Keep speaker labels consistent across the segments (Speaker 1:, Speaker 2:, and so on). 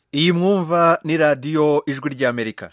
Speaker 1: iyi mwumva ni radiyo ijwi ry'amerika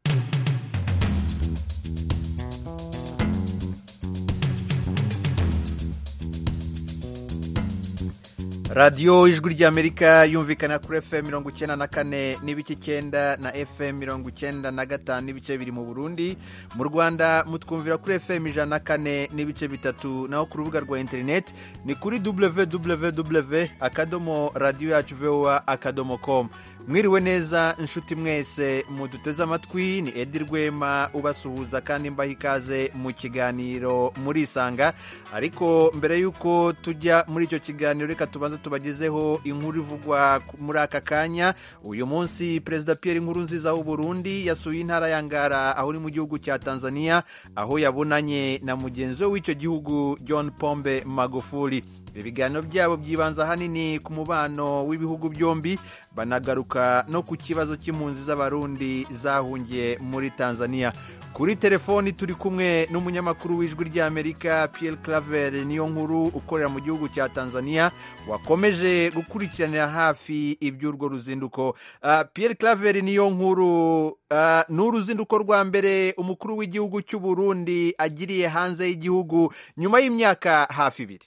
Speaker 1: radiyo ijwi ry'amerika yumvikana kuri fm mirongo icyenda na kane n'ibice icyenda na fm mirongo icyenda na gatanu n'ibice biri mu burundi mu rwanda mutwumvira kuri fm ijana na kane n'ibice bitatu naho ku rubuga rwa interineti ni kuri www akadomo radiyo yacu voa akadomo komu mwiriwe neza inshuti mwese muduteze amatwi ni edi rwema ubasuhuza kandi mbaha ikaze mu kiganiro murisanga ariko mbere y'uko tujya muri icyo kiganiro reka tubanze tubagezeho inkuru ivugwa muri aka kanya uyu munsi perezida Pierre Nkurunziza w'u Burundi yasuye intara ya Ngara aho uri mu gihugu cya Tanzania aho yabonanye na mugenzi we w'icyo gihugu John Pombe Magufuli ibiganiro byabo byibanza ahanini ku mubano w'ibihugu byombi banagaruka no ku kibazo cy'impunzi z'abarundi zahungiye muri tanzania kuri telefoni turi kumwe n'umunyamakuru w'ijwi ry'amerika Pierre Claver niyo nkuru ukorera mu gihugu cya tanzania wakomeje gukurikiranira hafi iby'urwo ruzinduko uh, Pierre Claver niyo nkuru uh, ni uruzinduko rwa mbere umukuru w'igihugu cy'u Burundi agiriye hanze y'igihugu nyuma y'imyaka hafi ibiri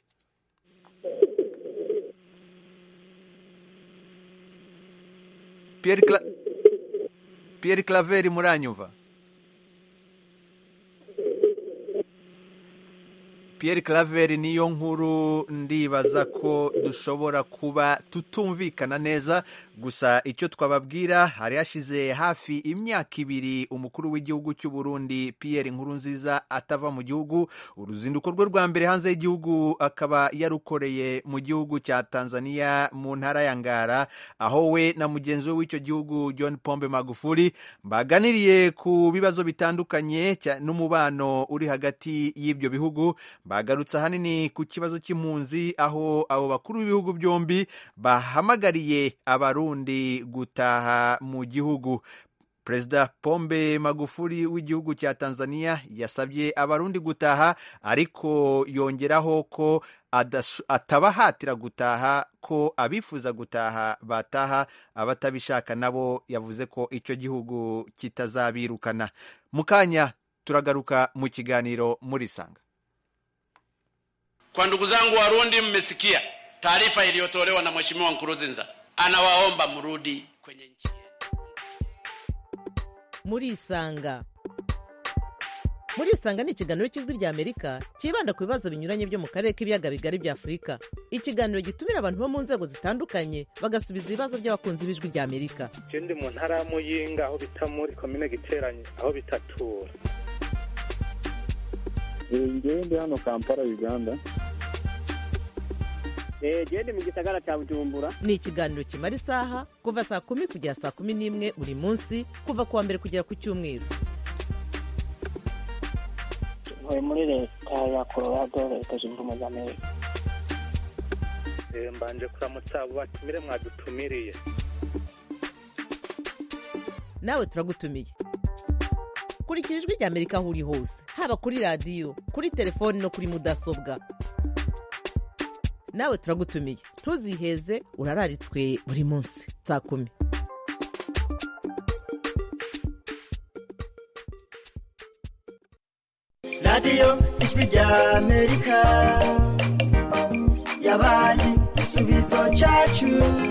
Speaker 1: Pierre, Cla Pierre Claveri muranyumva Pierre Claveri niyo nkuru ndibaza ko dushobora kuba tutumvikana neza gusa icyo twababwira hari hashize hafi imyaka ibiri umukuru w'igihugu cy'u Burundi Pierre Nkurunziza atava mu gihugu uruzinduko rwe rwa mbere hanze y'igihugu akaba yarukoreye mu gihugu cya Tanzania mu ntara ya Ngara aho we na mugenzi we w'icyo gihugu John Pombe Magufuli baganiriye ku bibazo bitandukanye n'umubano uri hagati y'ibyo bihugu bagarutse ahanini ku kibazo cy'impunzi aho abo bakuru b'ibihugu byombi bahamagariye abarundi gutaha mu gihugu perezida pombe magufuli w'igihugu cya tanzania yasabye abarundi gutaha ariko yongeraho ko atabahatira gutaha ko abifuza gutaha bataha abatabishaka nabo yavuze ko icyo gihugu kitazabirukana mu kanya turagaruka mu kiganiro murisanga
Speaker 2: Kwa ndugu zangu Warundi, mmesikia taarifa iliyotolewa na Mheshimiwa Nkurunziza, anawaomba mrudi kwenye nchi yenu.
Speaker 3: Murisanga Murisanga ni ikiganiro cy'ijwi rya Amerika cyibanda ku bibazo binyuranye byo mu karere k'ibiyaga bigari bya Afurika. Ikiganiro gitumira abantu bo mu nzego zitandukanye bagasubiza ibibazo by'abakunzi b'ijwi rya Amerika.
Speaker 4: Je ndi mu ntara ya Muyinga aho bita muri komine Giteranyi aho bitatura.
Speaker 5: ngewe ndi hano kampala uganda
Speaker 6: gende mu gisagara cya bujumbura
Speaker 3: ni ikiganiro kimara isaha kuva saa kumi kugera saa kumi n'imwe buri munsi kuva ku wa mbere kugera ku cyumweru
Speaker 6: ntuye muri leta ya colorado leta zunze ubumwe za amerika
Speaker 4: mbanje kuramutsa abo batumire mwadutumiriye
Speaker 3: nawe turagutumiye kurikira ijwi rya amerika aho uri hose haba kuri radiyo kuri telefoni no kuri mudasobwa nawe turagutumiye ntuziheze urararitswe buri munsi saa kumi
Speaker 7: radiyo ijwi rya amerika yabaye igisubizo cyacu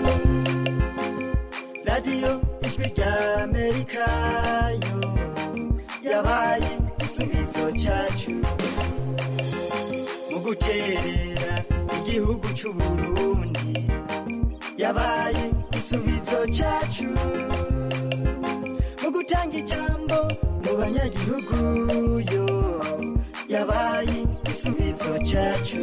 Speaker 7: radiyo ijwi rya amerika yo yabaye igisubizo cyacu mu guterera igihugu cy'u Burundi yabaye igisubizo cyacu mu gutanga ijambo mu banyagihugu yo yabaye igisubizo cyacu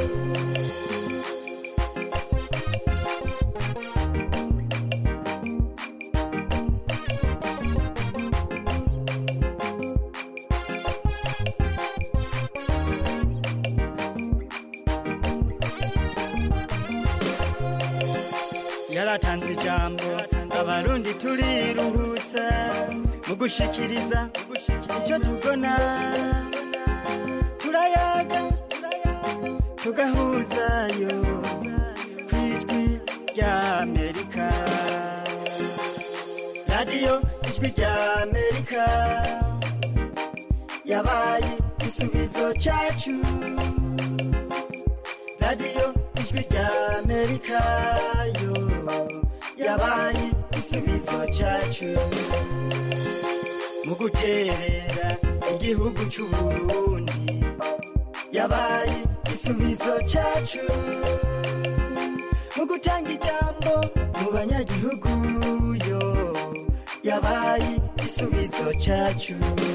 Speaker 7: yaratanze ijambo abarundi turiruhutsa mu gushikiriza icyo tubona turayaga tugahuzayo ku ijwi rya amerika radiyo ijwi rya amerika yabaye igisubizo cyacu radiyo ijwi rya amerika yo yabaye igisubizo cyacu mu guterera igihugu cy'u Burundi yabaye igisubizo cyacu mu gutanga ijambo mu banyagihugu yo yabaye igisubizo cyacu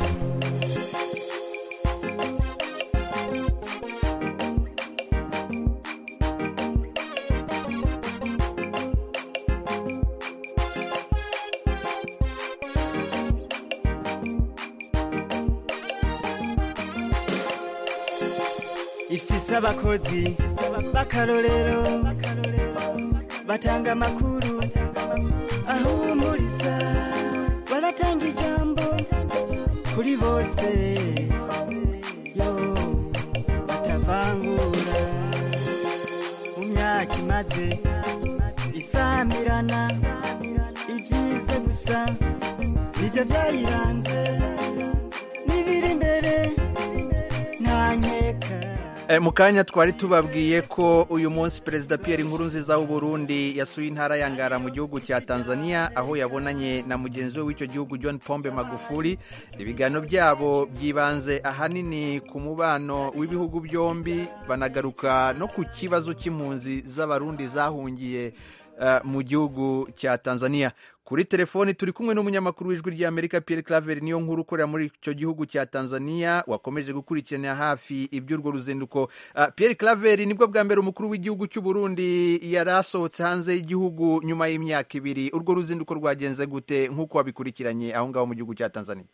Speaker 7: ifise abakozi b'akarorero batanga amakuru ahumuriza baratanga ijambo kuri bose yo batavangura mu myaka imaze isamirana ibyiza gusa nibyo byayiranze n'ibiri imbere nta nkeka
Speaker 1: Eh, mu kanya twari tubabwiye ko uyu munsi perezida Pierre Nkurunziza w'u Burundi yasuye intara ya Ngara mu gihugu cya Tanzania aho yabonanye na mugenzi we w'icyo gihugu John Pombe Magufuli ibiganiro byabo byibanze ahanini ku mubano w'ibihugu byombi banagaruka no ku kibazo cy'impunzi z'abarundi zahungiye eh, mu gihugu cya Tanzania kuri telefoni turi kumwe n'umunyamakuru w'ijwi ry'Amerika Pierre Claver niyo nkuru ukorera muri icyo gihugu cya Tanzania wakomeje gukurikiranira hafi iby'urwo ruzinduko uh, Pierre Claver nibwo bwa mbere umukuru w'igihugu cy'u Burundi yari asohotse hanze y'igihugu nyuma y'imyaka ibiri urwo ruzinduko rwagenze gute nk'uko wabikurikiranye aho ngaho mu gihugu cya Tanzania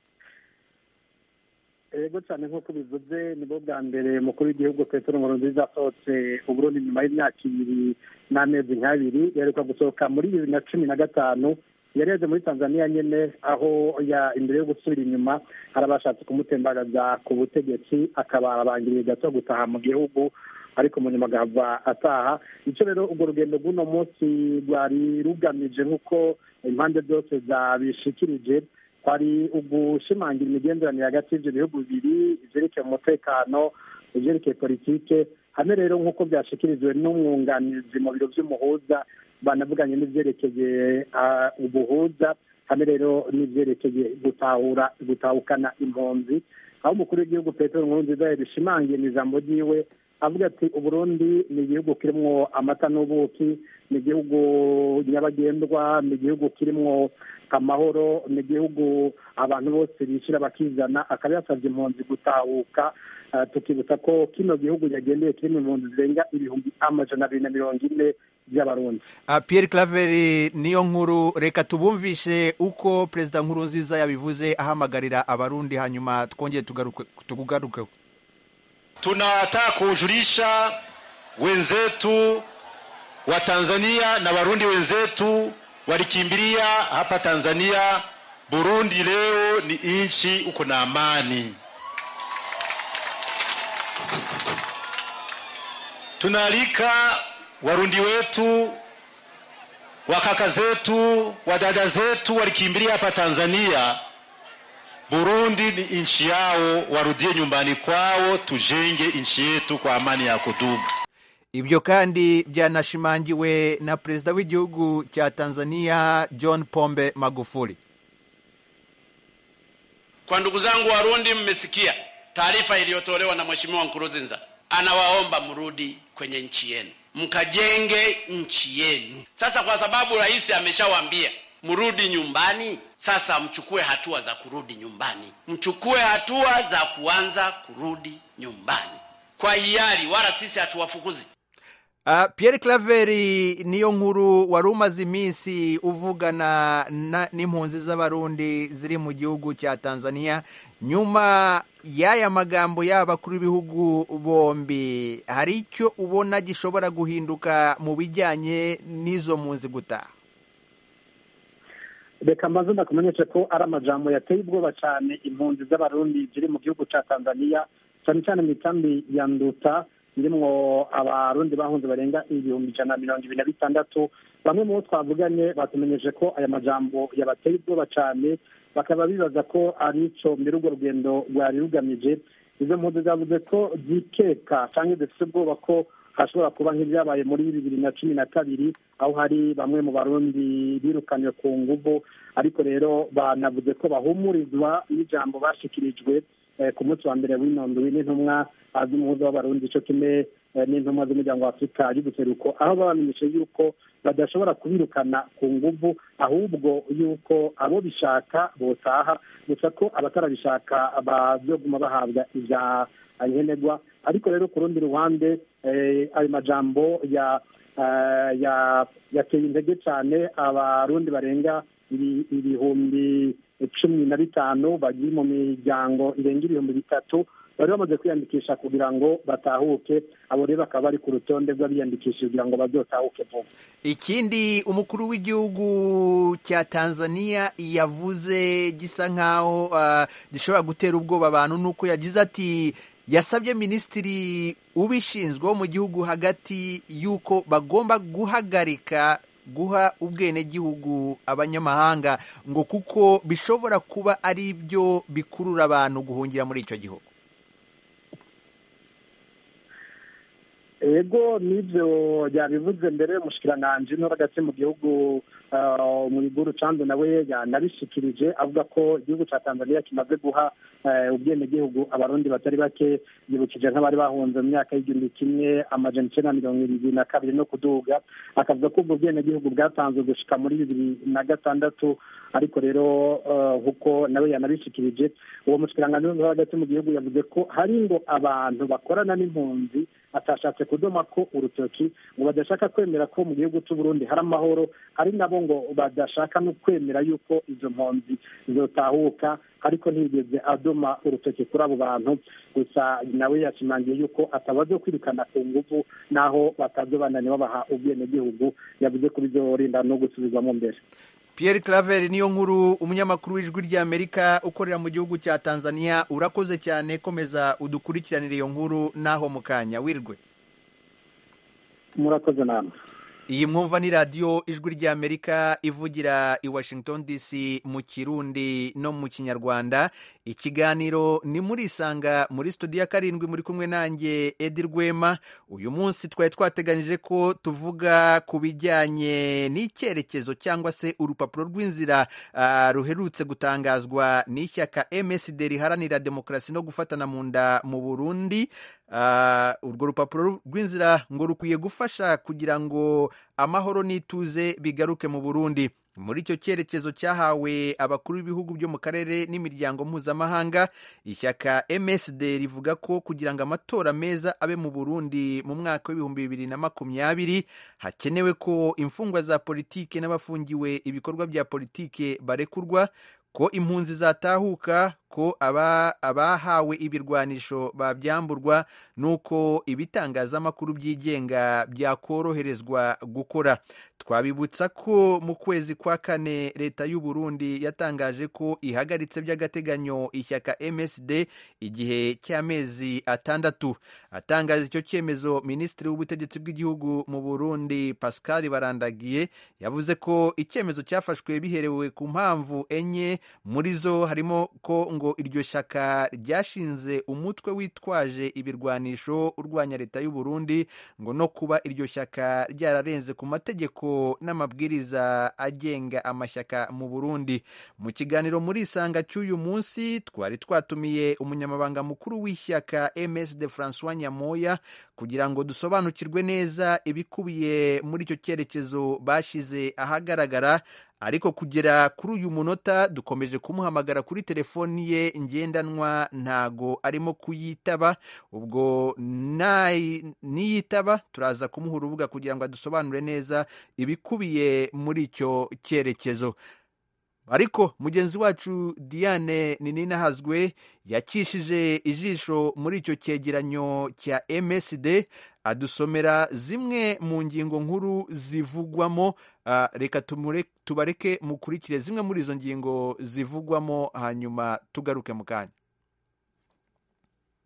Speaker 5: yego cyane nk'uko bivuze nibwo bwa mbere umukuru w'igihugu petero nkurunziza asohotse uburundi nyuma y'imyaka ibiri n'amezi nk'abiri yaheruka gusohoka muri bibiri na cumi na gatanu yari yaje muri tanzania nyine aho ya imbere yo gusubira inyuma hari abashatse kumutembagaza ku butegetsi akaba arabangiriye gato gutaha mu gihugu ariko mu nyuma agahava ataha icyo rero urwo rugendo rw'uno munsi rwari rugamije nk'uko impande zose zabishikirije kwari ugushimangira imigenderanire hagati y'ibyo bihugu bibiri ibyerekeye umutekano ibyerekeye politike hamwe rero nk'uko byashikirijwe n'umwunganizi mu biro by'umuhuza banavuganye n'ibyerekeye ubuhuza hamwe rero n'ibyerekeye gutahura gutahukana impunzi aho umukuru w'igihugu petero nkurunziza yabishimangiye mu ijambo ryiwe avuga ati uburundi ni igihugu kirimo amata n'ubuki ni igihugu nyabagendwa ni igihugu kirimo amahoro ni igihugu abantu bose bishyira bakizana akaba yasabye impunzi gutahuka tukibutsa ko kino gihugu yagendeye kirimo impunzi zirenga ibihumbi amajana abiri na mirongo ine by'abarundi
Speaker 1: Pierre Claver niyo nkuru reka tubumvishe uko perezida nkurunziza yabivuze ahamagarira abarundi hanyuma twongere tugaruke
Speaker 8: tunataka kujulisha wenzetu wa Tanzania na Warundi wenzetu walikimbilia hapa Tanzania. Burundi leo ni nchi uko na amani. Tunaalika Warundi wetu wakaka zetu wadada zetu walikimbilia hapa Tanzania Burundi ni nchi yao, warudie nyumbani kwao, tujenge nchi yetu kwa amani ya kudumu.
Speaker 1: Ibyo kandi byanashimangiwe na perezida w'igihugu cha Tanzania John Pombe Magufuli.
Speaker 2: Kwa ndugu zangu Warundi, mmesikia taarifa iliyotolewa na Mheshimiwa Nkurunziza, anawaomba mrudi kwenye nchi yenu, mkajenge nchi yenu. Sasa kwa sababu rais ameshawaambia mrudi nyumbani. Sasa mchukue hatua za kurudi nyumbani, mchukue hatua za kuanza kurudi nyumbani kwa hiari, wala sisi hatuwafukuzi.
Speaker 1: Uh, Pierre Claver niyo nkuru wari umaze iminsi uvugana n'impunzi z'abarundi ziri mu gihugu cya Tanzania nyuma y'aya magambo y'abakuru b'ibihugu bombi hari icyo ubona gishobora guhinduka mu bijyanye n'izo mpunzi gutaha
Speaker 5: reka mbaze ndakumenyeshe ko ari amajambo yateye ubwoba cyane impunzi z'abarundi ziri mu gihugu cya tanzania cyane cyane mu ikambi ya nduta irimwo abarundi bahunze barenga ibihumbi ijana na mirongo ibiri na bitandatu bamwe mu bo twavuganye batumenyeshe ko aya majambo yabateye ubwoba cyane bakaba bibaza ko ari ico mbere urwo rugendo rwari rugamije izo mpunzi zavuze ko zikeka cyangwa zifite ubwoba ko hashobora kuba nk'ibyabaye muri bibiri na cumi na kabiri aho hari bamwe mu barundi birukanywe ku nguvu ariko rero banavuze ko bahumurizwa n'ijambo bashikirijwe ku munsi wa mbere w'inondwi n'intumwa z'umuhuza w'abarundi cyo kimwe n'intumwa z'umuryango wa afurika y'ubuseruko aho babamenyeshe yuko badashobora kubirukana ku nguvu ahubwo yuko abo bishaka botaha gusa ko abatarabishaka bazoguma bahabwa ibya nkenerwa ariko rero ku rundi ruhande ayo majambo ya yateye intege cyane abarundi barenga ibihumbi cumi na bitanu bagiye mu miryango irenga ibihumbi bitatu bari bamaze kwiyandikisha kugira ngo batahuke abo rero bakaba bari ku rutonde rw'abiyandikishije kugira ngo bazotahuke vuba
Speaker 1: ikindi umukuru w'igihugu cya tanzania yavuze gisa nk'aho gishobora gutera ubwoba abantu ni uko yagize ati yasabye minisitiri ubishinzwe wo mu gihugu hagati y'uko bagomba guhagarika guha ubwenegihugu abanyamahanga ngo kuko bishobora kuba ari byo bikurura abantu guhungira muri icyo gihugu
Speaker 5: ego n'ibyo yabivuze mbere umushikiranganji no hagati mu gihugu mu biguru candu nawe yanabishikirije avuga ko igihugu cya tanzania kimaze guha ubwenegihugu abarundi batari bake yibukije nk'abari bahunze mu myaka y'igihumbi kimwe amajana icyenda na mirongo irindwi na kabiri no kuduga akavuga ko ubwo bwenegihugu bwatanzwe gushika muri bibiri na gatandatu ariko rero nk'uko nawe yanabishikirije uwo mushikiranganji wo hagati mu gihugu yavuze ko hari ngo abantu bakorana n'impunzi atashatse kudoma ko urutoki ngo badashaka kwemera ko mu gihugu cy'u Burundi hari amahoro ari nabo ngo badashaka no kwemera yuko izo mpunzi zotahuka ariko ntiyigeze adoma urutoki kuri abo bantu gusa nawe yashimangiye yuko atabazo kwirukana ku nguvu naho batazobananye babaha ubwenegihugu yavuze ko bizorinda no gusubizwamo mbere
Speaker 1: Pierre Claver niyo nkuru umunyamakuru w'ijwi ry'Amerika ukorera mu gihugu cya Tanzania urakoze cyane komeza udukurikiranire iyo nkuru naho mu kanya wirwe
Speaker 5: murakoze namwe
Speaker 1: iyi mwumva ni radiyo ijwi ry'amerika ivugira i washington dc mu kirundi no mu kinyarwanda ikiganiro ni muri isanga muri studio ya karindwi muri kumwe nanjye edi rwema uyu munsi twari twateganyije ko tuvuga ku bijyanye n'icyerekezo cyangwa se urupapuro rw'inzira uh, ruherutse gutangazwa n'ishyaka msd riharanira demokarasi no gufatana mu nda mu burundi urwo rupapuro rw'inzira ngo rukwiye gufasha kugira ngo amahoro n'ituze bigaruke mu burundi muri icyo cyerekezo cyahawe abakuru b'ibihugu byo mu karere n'imiryango mpuzamahanga ishyaka msd rivuga ko kugira ngo amatora meza abe mu burundi mu mwaka w'ibihumbi bibiri na makumyabiri hakenewe ko imfungwa za politike n'abafungiwe ibikorwa bya politike barekurwa ko impunzi zatahuka ko abahawe ibirwanisho babyamburwa n'uko ibitangazamakuru byigenga byakoroherezwa gukora twabibutsa ko mu kwezi kwa kane leta y'u Burundi yatangaje ko ihagaritse by'agateganyo ishyaka MSD igihe cy'amezi atandatu atangaza icyo cyemezo minisitiri w'ubutegetsi bw'igihugu mu Burundi Pascal Barandagiye yavuze ko icyemezo cyafashwe biherewe ku mpamvu enye muri zo harimo ko ngo iryo shyaka ryashinze umutwe witwaje ibirwanisho urwanya leta y'u Burundi ngo no kuba iryo shyaka ryararenze ku mategeko n'amabwiriza agenga amashyaka mu Burundi mu kiganiro muri isanga cy'uyu munsi twari twatumiye umunyamabanga mukuru w'ishyaka MSD François Nyamoya kugira ngo dusobanukirwe neza ibikubiye muri icyo cyerekezo bashyize ahagaragara ariko kugera kuri uyu munota dukomeje kumuhamagara kuri telefoni ye ngendanwa ntago arimo kuyitaba ubwo niyitaba turaza kumuha urubuga kugira ngo adusobanure neza ibikubiye muri icyo cyerekezo ariko mugenzi wacu diane ninahazwe yakishije ijisho muri icyo cyegeranyo cya msd adusomera zimwe mu ngingo nkuru zivugwamo reka tubareke mukurikire zimwe muri izo ngingo zivugwamo hanyuma tugaruke mu kanya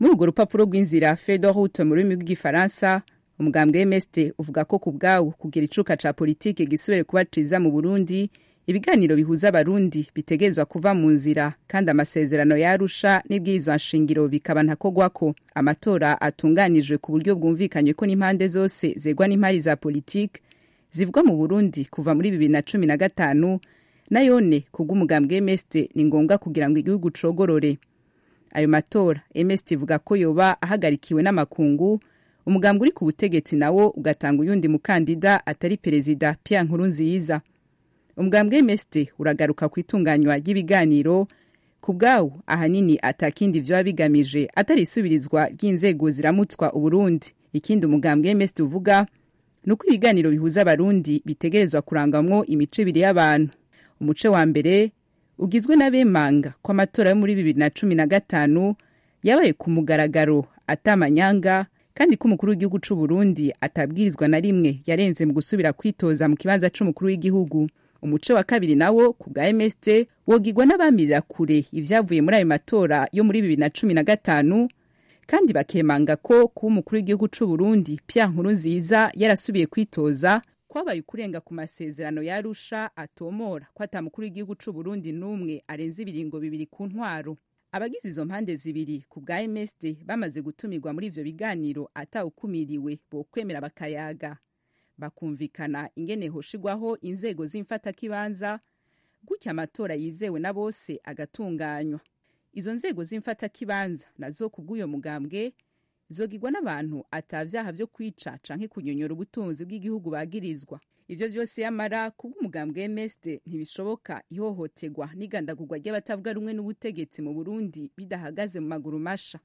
Speaker 9: muri urwo rupapuro rw'inzira fedor route mu rurimi rw'igifaransa umugambwe mst uvuga ko ku bwawo kugira icuka ca politike gisubire kuba ciza mu burundi ibiganiro bihuza abarundi bitegerezwa kuva mu nzira kandi amasezerano yarusha n'ibwirizwa nshingiro bikaba ntakogwako amatora atunganijwe ku buryo bwumvikanywe ko n'impande zose zegwa n'impari za politike zivugwa mu burundi kuva muri bibiri na cumi na gatanu nayone kubw'umugambwe mst ni ngombwa kugira ngo igihugu cogorore ayo matora mst ivuga ko yoba ahagarikiwe n'amakungu umugambwe uri ku butegetsi nawo ugatanga uyundi mukandida atari perezida pierre nkurunziza umugambwe mst uragaruka ku itunganywa ry'ibiganiro ku bwawo ahanini atakindi vyoba bigamije atari isubirizwa ry'inzego ziramutswa uburundi ikindi umugambwe mst uvuga ni uko ibiganiro bihuza abarundi bitegerezwa kurangwamwo imice ibiri y'abantu umuce wa mbere ugizwe n'abemanga ko amatora yo muri bibiri na cumi na gatanu yabaye ku mugaragaro atamanyanga kandi ko umukuru w'igihugu c'u Burundi atabwirizwa na rimwe yarenze mu gusubira kwitoza mu kibanza c'umukuru w'igihugu umuce wa kabiri nawo ku bwa MST wogirwa n'abamirira kure ivyavuye muri ayo matora yo muri bibiri na cumi na gatanu kandi bakemanga ko kuba umukuru w'igihugu c'u Burundi Pierre Nkurunziza yarasubiye kwitoza kwabaye ukurenga ku masezerano yarusha atomora ko ata mukuru w'igihugu c'u Burundi n'umwe arenze ibiringo bibiri ku ntwaro abagize izo mpande zibiri ku bwa MSD bamaze gutumirwa muri ivyo biganiro atawukumiriwe bokwemera bakayaga bakumvikana ingene hoshigwaho inzego z'imfatakibanza gutya amatora yizewe na bose agatunganywa izo nzego z'imfatakibanza nazo ku bw'uyo mugambwe zogirwa n'abantu atavyaha vyo kwica canke kunyonyora ubutunzi bw'igihugu bagirizwa ivyo vyose yamara kubw'umugambwe MSD ntibishoboka ihohoterwa n'igandagurwa ry'abatavuga rumwe n'ubutegetsi mu Burundi bidahagaze mu maguru masha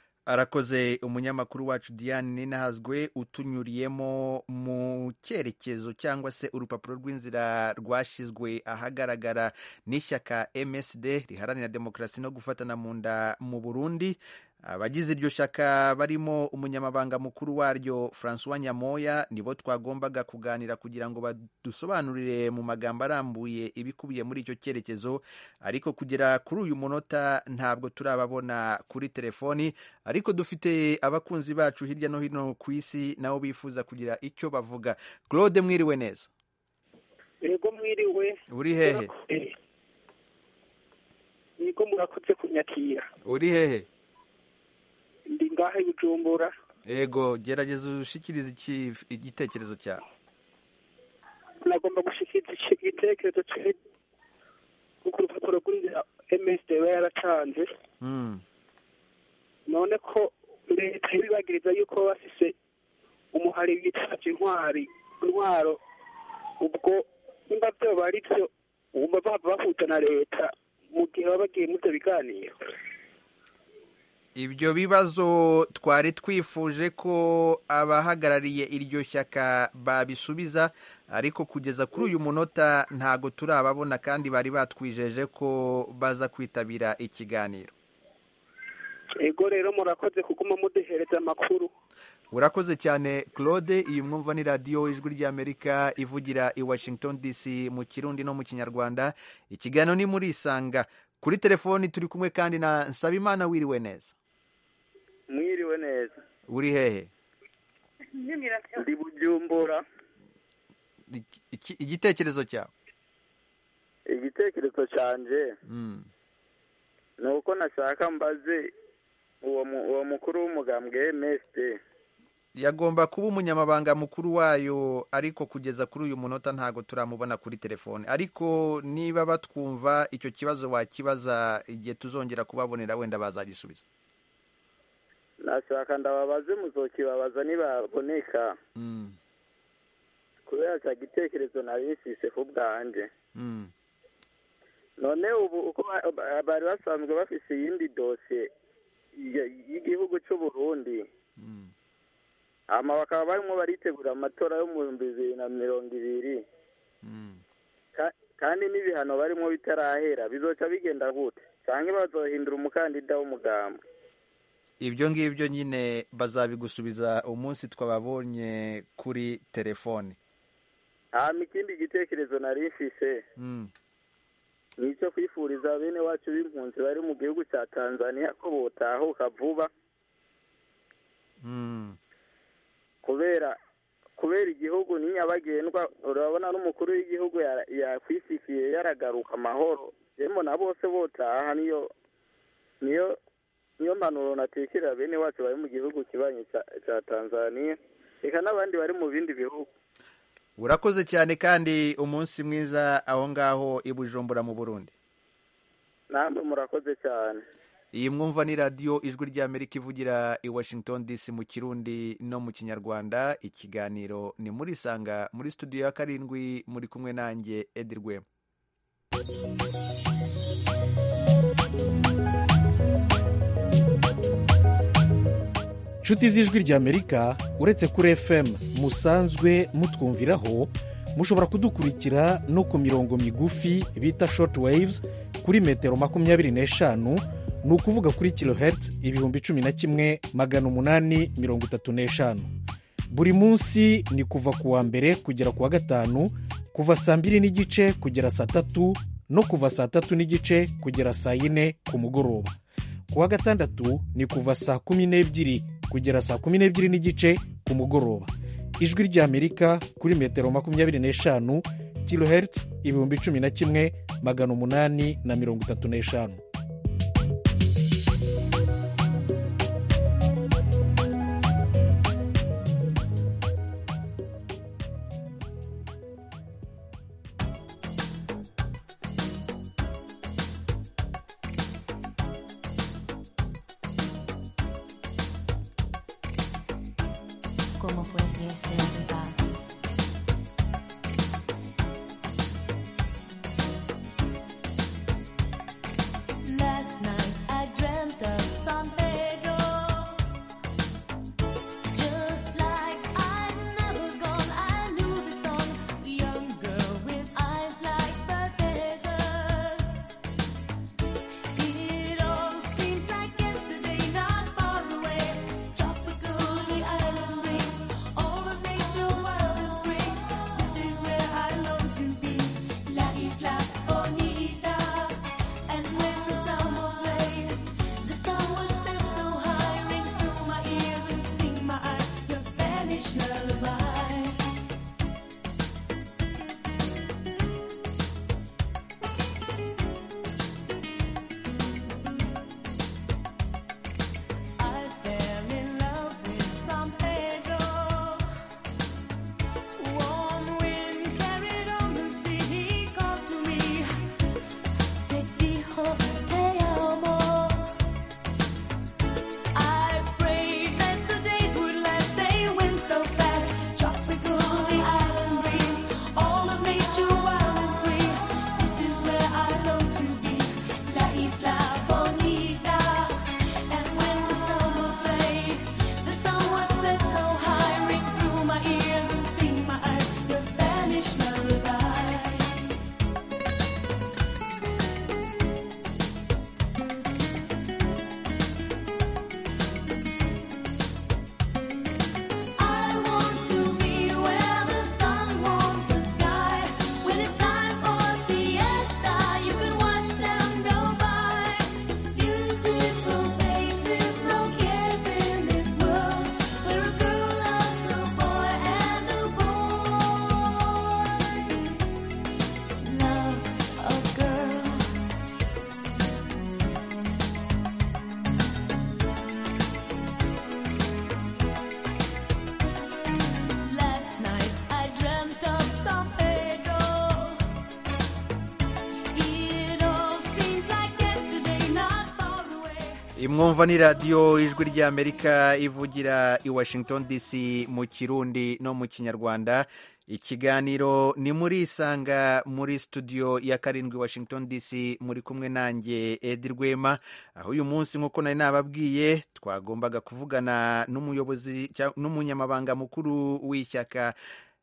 Speaker 1: arakoze umunyamakuru wacu diane ninahazwe utunyuriyemo mu cyerekezo cyangwa se urupapuro rw'inzira rwashyizwe ahagaragara n'ishyaka msd riharanira demokarasi no gufatana mu nda mu burundi abagize iryo shyaka barimo umunyamabanga mukuru waryo francois nyamoya nibo twagombaga kuganira kugira ngo badusobanurire mu magambo arambuye ibikubiye muri icyo cyerekezo ariko kugera kuri uyu munota ntabwo turababona kuri telefoni ariko dufite abakunzi bacu hirya no hino ku isi nabo bifuza kugira icyo bavuga claude mwiriwe neza
Speaker 4: yego mwiriwe
Speaker 1: uri hehe
Speaker 4: yego murakoze kunyakira
Speaker 1: uri hehe
Speaker 4: ndi ngaha i bujumbura
Speaker 1: yego gerageza ushikirize igitekerezo cyawe
Speaker 4: nagomba gushikiriza igitekerezo cye kuko urupapuro rw'inzira msd iba yaratanze none ko leta ibibagiriza yuko baba bafise umuhari witavye intwari intwaro ubwo nimba vyoba ari vyo wumva bava bahuza na leta mu gihe baba bagiye muri ivyo biganiro
Speaker 1: ibyo bibazo twari twifuje ko abahagarariye iryo shyaka babisubiza ariko kugeza kuri uyu munota ntago turababona kandi bari batwijeje ko baza kwitabira ikiganiro
Speaker 4: ego rero murakoze kuguma muduhereza amakuru
Speaker 1: urakoze cyane claude iyi mwumva ni radiyo ijwi ry'amerika ivugira i washington dc mu kirundi no mu kinyarwanda ikiganiro ni muri isanga kuri telefoni turi kumwe kandi na nsabimana wiriwe neza
Speaker 10: mwiriwe neza
Speaker 1: uri hehe
Speaker 10: ndi bujumbura
Speaker 1: igitekerezo cyawe
Speaker 10: igitekerezo cyanjye ni uko nashaka mbaze uwo mukuru w'umugambwe msd
Speaker 1: yagomba kuba umunyamabanga mukuru wayo ariko kugeza kuri uyu munota ntabwo turamubona kuri telefone ariko niba batwumva icyo kibazo wakibaza igihe tuzongera kubabonera wenda bazagisubiza
Speaker 10: nashaka ndababaze muzokibabaza nibaboneka kubera cya gitekerezo nari nsise ku bwanjye none ubu uko bari basanzwe bafise iyindi dosiye y'igihugu cy'u Burundi hama bakaba barimo baritegura amatora yo mu bihumbi bibiri na mirongo ibiri kandi n'ibihano barimo bitarahera bizoca bigenda gute cyangwa bazohindura umukandida w'umugambwe
Speaker 1: ibyo ngibyo nyine bazabigusubiza umunsi twababonye kuri telefone
Speaker 10: hama ikindi gitekerezo nari mfise ni icyo kwifuriza bene wacu b'impunzi bari mu gihugu cya tanzania ko botahuka vuba kubera kubera igihugu ni nyabagendwa urabona n'umukuru w'igihugu ya- yakwisikiye yaragaruka amahoro rero na bose botaha niyo niyo niyo mpanuro natekerera bene wacu bari mu gihugu kibanyi ca- ca tanzania reka n'abandi bari mu bindi bihugu
Speaker 1: urakoze cyane kandi umunsi mwiza aho ngaho i bujumbura mu burundi
Speaker 10: namwe murakoze cyane
Speaker 1: iyi mwumva ni radiyo ijwi ry'amerika ivugira i washington dc mu kirundi no mu kinyarwanda ikiganiro ni muri sanga muri studio ya karindwi muri kumwe nanjye edi rwema
Speaker 11: nshuti z'ijwi ry'amerika uretse kuri fm musanzwe mutwumviraho mushobora kudukurikira no ku mirongo migufi bita short waves kuri metero makumyabiri n'eshanu ni ukuvuga kuri kilohertz ibihumbi cumi na kimwe magana umunani mirongo itatu n'eshanu buri munsi ni kuva ku wa mbere kugera ku wa gatanu kuva saa mbiri n'igice kugera saa tatu no kuva saa tatu n'igice kugera saa yine ku mugoroba ku wa gatandatu ni kuva saa kumi n'ebyiri kugera saa kumi n'ebyiri n'igice ku mugoroba ijwi ry'amerika kuri metero makumyabiri n'eshanu kilohertz ibihumbi cumi na kimwe magana umunani na mirongo itatu n'eshanu
Speaker 12: ¿Cómo fue que ese lugar? Last night I dreamt of San Pedro. Just like I'd never gone, I knew the song. The young girl with eyes like the desert. It all seems like yesterday, not far away. Tropical, the island breeze, all of nature wild and free. This is where I long to be, La Isla Bonita. And when the summer played, the sun would set so high, ring through my ears and sting my eyes. Your Spanish lullaby. I fell in love with San Pedro. Warm wind carried on the sea. He called to me. Te dijo te amo. I prayed that the days would last. They went so fast. Tropical, the island breeze, all of nature wild and free. This is where I long to be, La Isla Bonita. And when the summer played, the sun would set so high, ring through my ears and sting my eyes. Your Spanish lullaby. I want to be where the sun warms the sky. When it's time for siesta, you can watch them go by. Beautiful faces, no cares in this world. Where a girl loves a boy and a boy loves a girl. Last night I dreamt of San Pedro. It all seems like yesterday, not far away.
Speaker 1: imwumva ni radiyo ijwi ry'amerika ivugira i washington dc mu kirundi no mu kinyarwanda ikiganiro ni muri isanga muri studio ya karindwi washington dc muri kumwe nanjye edi rwema aho uyu munsi nk'uko nari nababwiye twagombaga kuvugana n'umuyobozi cya- n'umunyamabanga mukuru w'ishyaka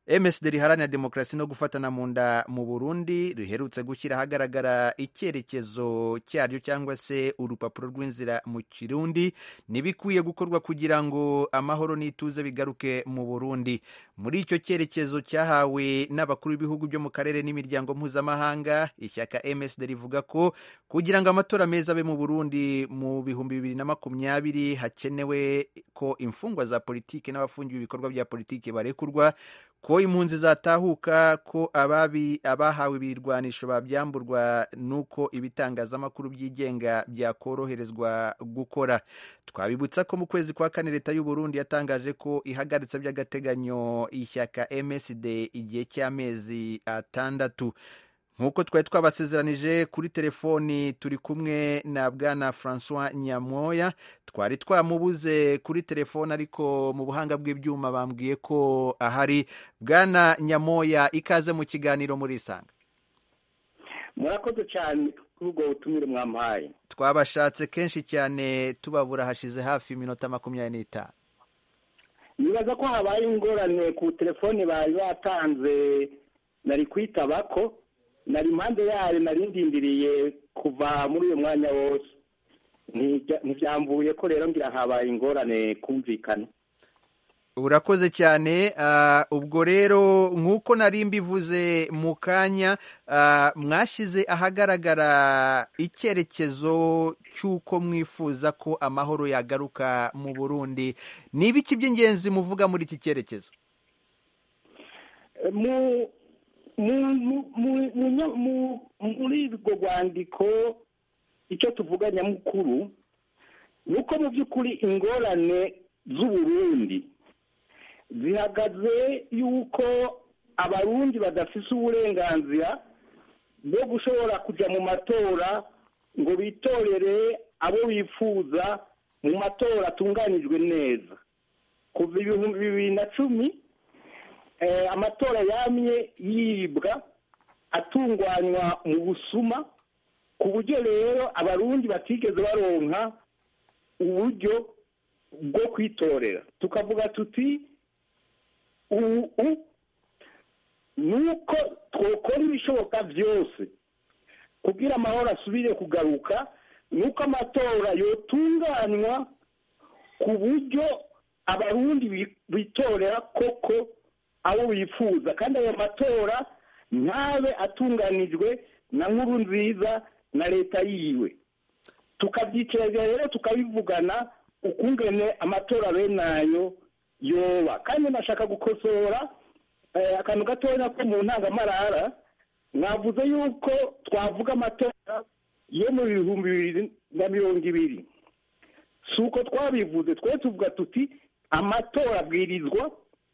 Speaker 1: MSD riharanira demokarasi no gufatana mu nda mu Burundi riherutse gushyira ahagaragara icyerekezo cyaryo cyangwa se urupapuro rw'inzira mu Kirundi n'ibikwiye gukorwa kugira ngo amahoro n'ituze bigaruke mu Burundi muri icyo cyerekezo cyahawe n'abakuru b'ibihugu byo mu karere n'imiryango mpuzamahanga ishyaka MSD rivuga ko kugira ngo amatora meza abe mu Burundi mu bihumbi bibiri na makumyabiri hakenewe ko imfungwa za politiki n'abafungiwe ibikorwa bya politiki barekurwa ko impunzi zatahuka ko ababi abahawe ibirwanisho babyamburwa nuko ibitangazamakuru byigenga byakoroherezwa gukora twabibutsa ko mu kwezi kwa kane leta y'u Burundi yatangaje ko ihagaritse by'agateganyo ishyaka MSD igihe cy'amezi atandatu nk'uko twari twabasezeranije kuri telefoni turi kumwe na bwana francois nyamoya twari twamubuze kuri telefoni ariko mu buhanga bw'ibyuma bambwiye ko ahari bwana nyamoya ikaze mu kiganiro muri isanga
Speaker 13: murakoze cyane kuri ubwo butumire mwampaye
Speaker 1: twabashatse kenshi cyane tubabura hashize hafi iminota makumyabiri n'itanu
Speaker 13: nibaza ko habaye ingorane ku telefoni bari batanze nari kwitaba ko nari impande yayo nari ndindiriye kuva muri uyu mwanya wose ntibyambuye ko rero ngira habaye ingorane kumvikana
Speaker 1: urakoze cyane ubwo rero nk'uko nari mbivuze mu kanya mwashyize ahagaragara icyerekezo cy'uko mwifuza ko amahoro yagaruka mu burundi ni ibiki by'ingenzi muvuga muri iki cyerekezo
Speaker 13: muri urwo rwandiko icyo tuvuga nyamukuru ni uko mu by'ukuri ingorane z'uburundi zihagaze yuko abarundi badafise uburenganzira bwo gushobora kujya mu matora ngo bitorere abo bifuza mu matora atunganijwe neza kuva ibihumbi bibiri na cumi amatora yamye yibwa atunganywa mu busuma ku buryo rero abarundi batigeze baronka uburyo bwo kwitorera tukavuga tuti ubu ni uko twakora ibishoboka byose kugira amahoro asubire kugaruka ni uko amatora yotunganywa ku buryo abarundi bitorera koko abo bifuza kandi ayo matora ntabe atunganijwe na nkuru nziza na leta yiwe tukabyitiranya rero tukabivugana ukungene amatora bene ayo yoba kandi nashaka gukosora akantu gatoya ko mu ntangamarara mwavuze yuko twavuga amatora yo mu bihumbi bibiri na mirongo ibiri si uko twabivuze twe tuvuga tuti amatora abwirizwa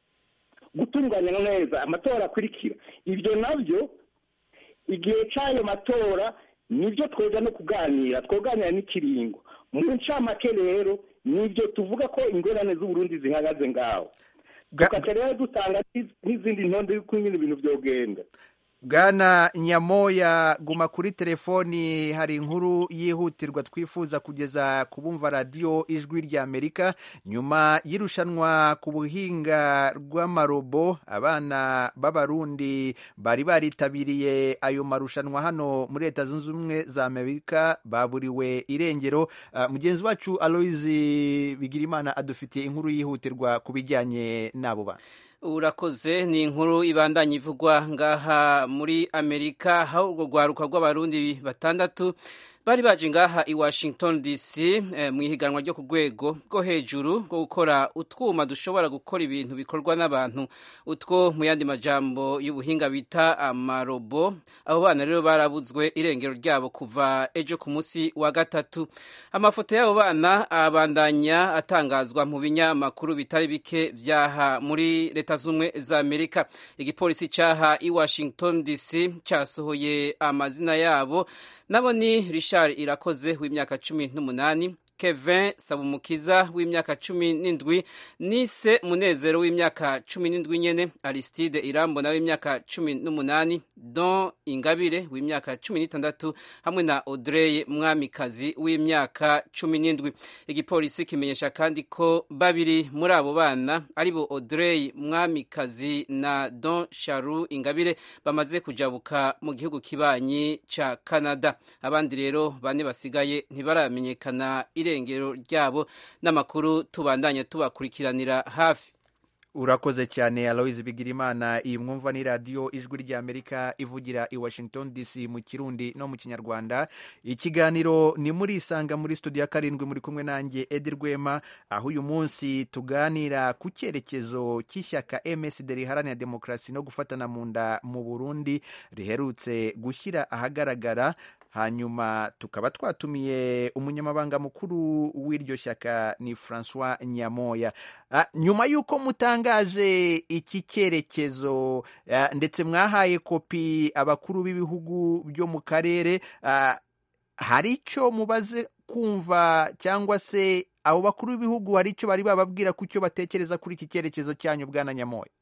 Speaker 13: gutunganya neza amatora akurikira ibyo nabyo igihe cy'ayo matora nibyo tweza no kuganira twoganira n'ikiringo mu ncamake rero nibyo tuvuga ko ingorane z'uburundi zihagaze ngaho tukajya rero dutanga n'izindi ntonde y'uko nyine ibintu byogenda
Speaker 1: bwana nyamoya guma kuri telefoni hari inkuru yihutirwa twifuza kugeza ku bumva radiyo ijwi ry'amerika nyuma y'irushanwa ku buhinga rw'amarobo abana b'abarundi bari baritabiriye ayo marushanwa hano muri leta zunze ubumwe za amerika baburiwe irengero mugenzi wacu aloyizi bigirimana adufitiye inkuru yihutirwa ku bijyanye n'abo bana
Speaker 14: urakoze ni inkuru ibandanya ivugwa ngaha muri amerika aho urwo rwaruka rw'abarundi batandatu bari baje ngaha i washington dc mu ihiganwa ryo ku rwego rwo hejuru rwo gukora utwuma dushobora gukora ibintu bikorwa n'abantu utwo mu yandi majambo y'ubuhinga bita amarobo abo bana rero barabuzwe irengero ryabo kuva ejo ku munsi wa gatatu amafoto y'abo bana abandanya atangazwa mu binyamakuru bitari bike byaha muri leta z'ubumwe za amerika igipolisi cyaha i washington dc cyasohoye amazina yabo nabo ni richard irakoze w'imyaka cumi n'umunani kevin sabumukiza w'imyaka cumi n'indwi nise munezero w'imyaka cumi n'indwi nyene aristide irambona w'imyaka cumi n'umunani don ingabire w'imyaka cumi n'itandatu hamwe na audrey mwamikazi w'imyaka cumi n'indwi igipolisi kimenyesha kandi ko babiri muri abo bana aribo audrey mwamikazi na don sharu ingabire bamaze kujabuka mu gihugu kibanyi ca canada abandi rero bane basigaye ntibaramenyekana irengero ryabo n'amakuru tubandanye tubakurikiranira hafi
Speaker 1: urakoze cyane aloise bigirimana iyi mwumva ni radiyo ijwi ry'amerika ivugira i washington dc mu kirundi no mu kinyarwanda ikiganiro ni muri isanga muri studio ya karindwi muri kumwe nanjye edi rwema aho uyu munsi tuganira ku cyerekezo cy'ishyaka msd riharanira demokarasi no gufatana mu nda mu burundi riherutse gushyira ahagaragara hanyuma tukaba twatumiye umunyamabanga mukuru w'iryo shyaka ni francois nyamoya Ah, nyuma y'uko mutangaje iki cyerekezo ah, ndetse mwahaye kopi abakuru b'ibihugu byo mu karere ah, hari icyo mubaze kumva cyangwa se abo bakuru b'ibihugu hari icyo bari bababwira ku cyo batekereza kuri iki cyerekezo cyanyu bwana nyamoya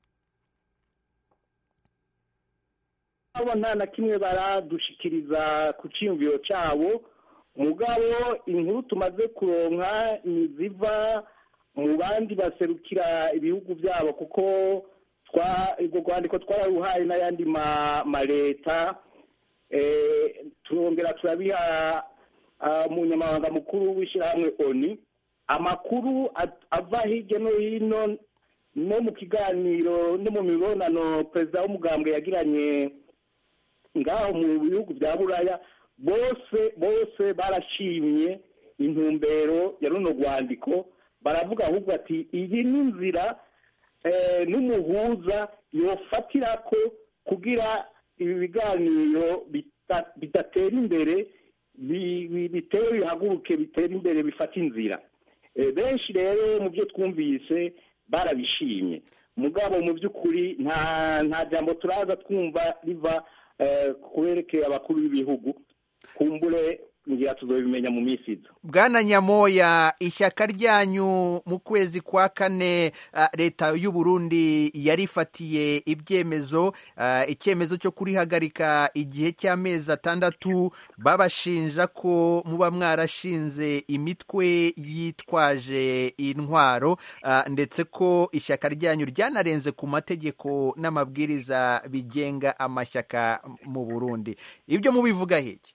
Speaker 13: abo nta na kimwe baradushikiriza ku cyiyumviro cyabo mugabo inkuru tumaze kuronka ni ziva mu bandi baserukira ibihugu byabo kuko twa urwo rwandiko twararuhaye n'ayandi ma- maleta eh, turongera turabiha ah, umunyamabanga mukuru w'ishyirahamwe oni amakuru at- ava hirya no hino no mu kiganiro no mu mibonano perezida w'umugambwe yagiranye ngaho mu bihugu bya buraya bose bose barashimye intumbero ya runo rwandiko baravuga ahubwo ati iyi ni inzira eh, n'umuhuza yofatira ko kugira ibi biganiro bita- bidatera imbere bi- bi- bitere bihaguruke bitera imbere bifata inzira Eh, benshi rero mu byo twumvise barabishimye mugabo mu by'ukuri nta nta jambo turaza twumva riva eh, kuberekeye abakuru b'ibihugu kumbure ngira tuzobimenya mu minsi iza
Speaker 1: bwana nyamoya ishyaka ryanyu mu kwezi kwa kane ah, leta y'u Burundi yarifatiye ibyemezo ah, icyemezo cyo kurihagarika igihe cy'amezi atandatu babashinja ko muba mwarashinze imitwe yitwaje intwaro ah, ndetse ko ishyaka ryanyu ryanarenze ku mategeko n'amabwiriza bigenga amashyaka mu Burundi ibyo mubivuga hiki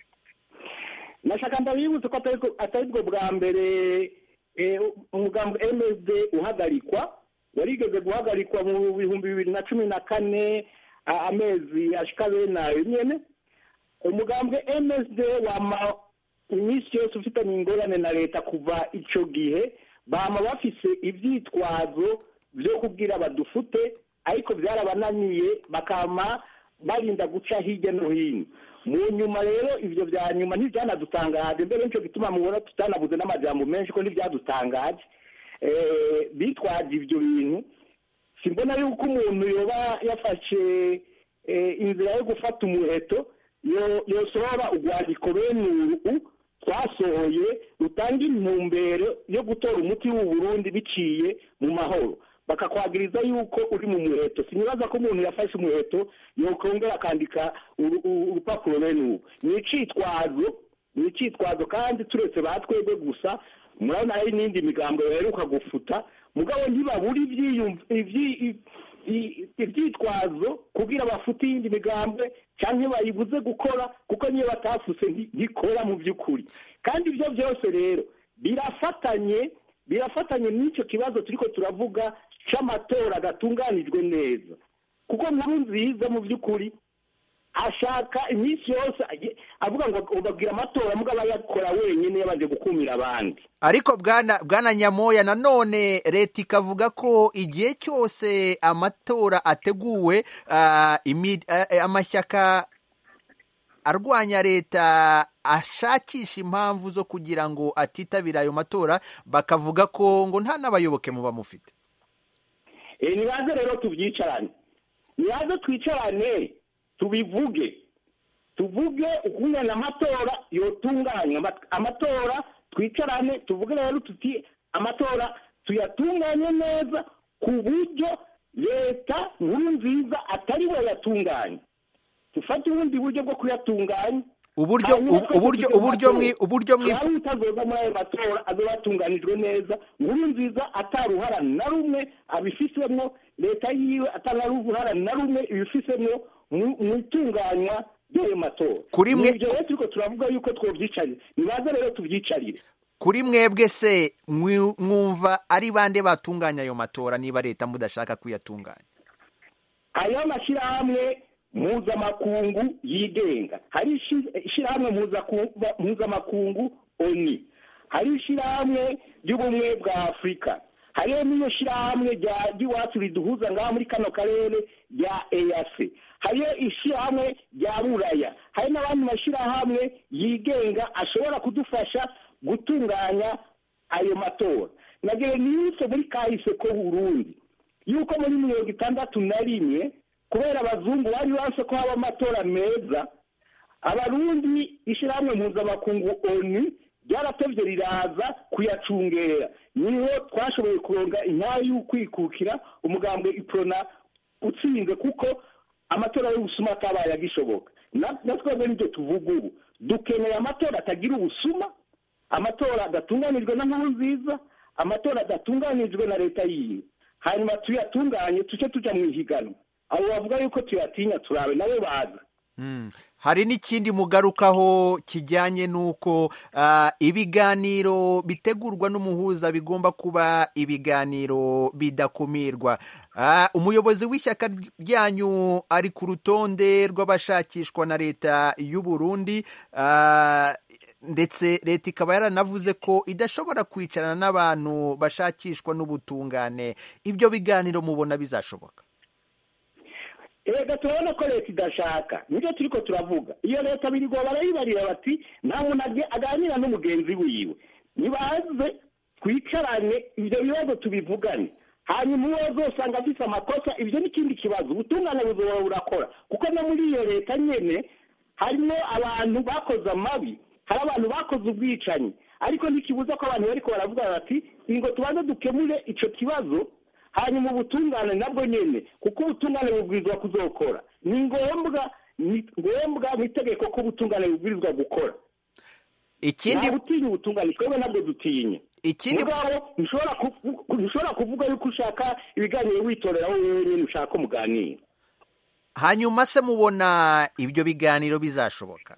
Speaker 13: nashaka ndabibutse ko atari bwo- atari bwo bwa mbere eh, umugambi msd uhagarikwa warigeze guhagarikwa mu bihumbi bibiri na cumi na kane a- amezi ashika bene ayo nyene umugambi msd wama iminsi yose ufitanye ingorane na leta kuva ico gihe bama bafise ivyitwazo vyo kubwira badufute ariko byarabananiye bakama barinda guca hirya no hino mu nyuma rero ivyo vya nyuma ntivyanadutangaje mbere nico gituma mubona tutanabuze n'amajambo menshi ko ntivyadutangaje eh, bitwaje ivyo bintu simbona yuko umuntu yoba yafashe eh, inzira yo gufata umuheto yo- yosohora urwandiko bene uru twasohoye rutanga intumbero yo gutora umuti w'u Burundi biciye mu mahoro bakakwagiriza yuko uri mu muheto sinibaza ko umuntu yafashe umuheto yokongera akandika uru- uru- urupapuro bene ubu ni icitwazo ni icitwazo kandi turetse ba twebwe gusa murabona hari n'indi migambo baheruka gufuta mugabo ntibabura ivyiyumv- ivyi- i- ivyitwazo kugira bafute iyindi migambwe cyangwa bayibuze gukora kuko niyo batafuse nti- ntikora mu by'ukuri kandi ibyo byose rero birafatanye birafatanye n'icyo kibazo turiko turavuga c'amatora adatunganijwe neza kuko nkuru nziza mu by'ukuri ashaka iminsi yose aje- avuga ngo ubabwira amatora mugabo ayakora wenyine yabanje gukumira abandi
Speaker 1: ariko bwana bwana nyamoya nanone leta ikavuga ko igihe cyose amatora ateguwe ah, imi- ah, eh, amashyaka arwanya leta ashakisha impamvu zo kugira ngo atitabira ayo matora bakavuga ko ngo nta n'abayoboke muba mufite
Speaker 13: Eh, nibaze rero tubyicarane nibaze twicarane tubivuge tuvuge ukungana amatora yotunganywa Ama- amatora twicarane tuvuge rero tuti amatora tuyatunganye neza ku buryo leta nkuru nziza atari we yatunganya dufate ubundi buryo bwo kuyatunganya
Speaker 1: uburyo ubu- uburyo uburyo mwi uburyo mwi
Speaker 13: mwari utazoza muri ayo matora azoba atunganijwe neza nkuru nziza ataruhara na rumwe abifisemo leta yiwe atanaruhara na rumwe ibifisemo mu mu itunganywa ry'ayo matora
Speaker 1: Kuri mwe-
Speaker 13: ibyo rero turiko turavuga yuko twovyicarira nibaze rero tuvyicarire
Speaker 1: kuri mwebwe se mwi- mwumva ari bande batunganya ayo matora niba leta mudashaka kuyatunganya
Speaker 13: hariho amashyirahamwe mpuzamakungu yigenga hari ishi- ishyirahamwe mpuzaku- mpuzamakungu oni hari ishyirahamwe ry'ubumwe bwa afurika hariho n'iyo shyirahamwe rya ry'iwacu riduhuza ngaha muri kano karere rya eyase hariyo ishyirahamwe rya buraya hari n'abandi mashyirahamwe yigenga ashobora kudufasha gutunganya ayo matora nagira nibutse muri kahise ko burundi yuko muri mirongo itandatu na rimwe kubera abazungu bari banse ko haba amatora meza abarundi ishyirahamwe mpuzamakungu onu ryaratevye riraza kuyacungera niho twashoboye kuronga intara y'ukwikukira umugambwe iprona utsinze kuko amatora y'ubusuma atabaye agishoboka Na- na twebwe nibyo tuvuga ubu dukeneye amatora atagira ubusuma amatora adatunganijwe na nkuru nziza amatora adatunganijwe na leta yiwe hanyuma tuyatunganye tuce tuja mu ihiganwa abo bavuga yuko tuyatinya turabe nabo baza
Speaker 1: Mm. hari n'ikindi mugarukaho kijyanye n'uko ah, ibiganiro bitegurwa n'umuhuza bigomba kuba ibiganiro bidakumirwa Ah, umuyobozi w'ishyaka ryanyu ari ku rutonde rw'abashakishwa na leta y'u Burundi ah, ndetse leta ikaba yaranavuze ko idashobora kwicarana n'abantu bashakishwa n'ubutungane ibyo biganiro mubona bizashoboka
Speaker 13: erega turabona ko leta idashaka nibyo turiko turavuga iyo leta birirwa barayibarira bati nta muntu age- aganira n'umugenzi wiwe nibaze twicarane ibyo bibazo tubivugane hanyuma uwo azosanga afise amakosa ibyo n'ikindi kibazo ubutungane buzoba burakora kuko no muri iyo leta nyene harimo abantu bakoze amabi hari abantu bakoze ubwicanyi ariko ntikibuza ko abantu bariko baravuga bati ingo tubanze dukemure ico kibazo hanyuma ubutungane nabwo nyene kuko ubutungane bubwirizwa kuzokora ni ngombwa ni ngombwa mu itegeko ko ubutungane bubwirizwa gukora
Speaker 1: ikindi
Speaker 13: nta gutinya ubutungane twebwe nabwo dutinya
Speaker 1: ikindi
Speaker 13: mugabo ntushobora kuvu- ntushobora kuvuga yuko ushaka ibiganiro witorera wowe wenyine ushaka ko muganira
Speaker 1: hanyuma se mubona ibyo biganiro bizashoboka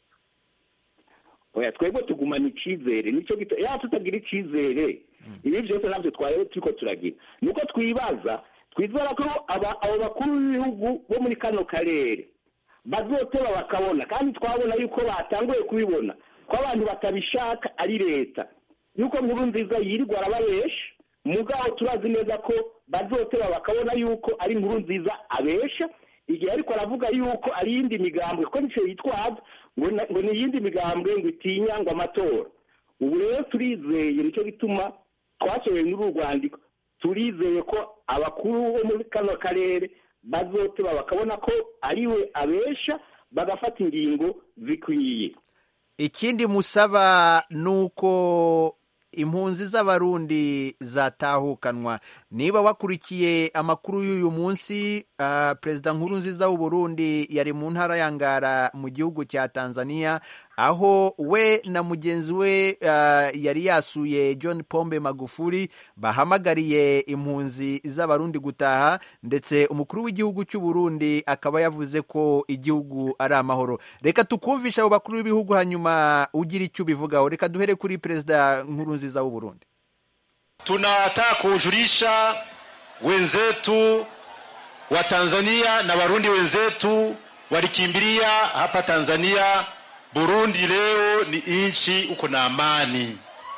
Speaker 13: oya twebwe tugumana icyizere nicyo gito ya tutagira icyizere ibi byose ntabyo twarebe turiko turagira nuko twibaza twizera ko aba- abo bakuru b'ibihugu bo muri kano karere bazoteba bakabona kandi twabona yuko batanguye kubibona ko abantu batabishaka ari leta yuko nkuru nziza yirirwa arababesha mugabo turazi neza ko bazoteba bakabona yuko ari inkuru nziza abesha igihe ariko aravuga yuko ari iyindi migambwe ko nicyo yitwaza ngo na- ngo ni iyindi migambwe ngo itinya ngo amatora ubu rero turizeye nicyo gituma twasohoye muri uru rwandiko turizeye ko abakuru bo muri kano karere bazoteba bakabona ko ari we abesha bagafata ingingo zikwiye
Speaker 1: ikindi musaba ni uko impunzi z'abarundi zatahukanwa niba wakurikiye amakuru y'uyu munsi ah, perezida nkuru nziza w'u Burundi yari mu ntara ya Ngara mu gihugu cya Tanzania aho we na mugenzi we ah, yari yasuye John Pombe Magufuli bahamagariye impunzi z'abarundi gutaha ndetse umukuru w'igihugu cy'u Burundi akaba yavuze ko igihugu ari amahoro reka tukumvisha abo bakuru b'ibihugu hanyuma ugira icyo ubivugaho reka duhere kuri perezida nkuru nziza w'u Burundi
Speaker 8: tunataka kujulisha wenzetu wa Tanzania na Warundi wenzetu walikimbilia hapa Tanzania. Burundi leo ni nchi uko na amani.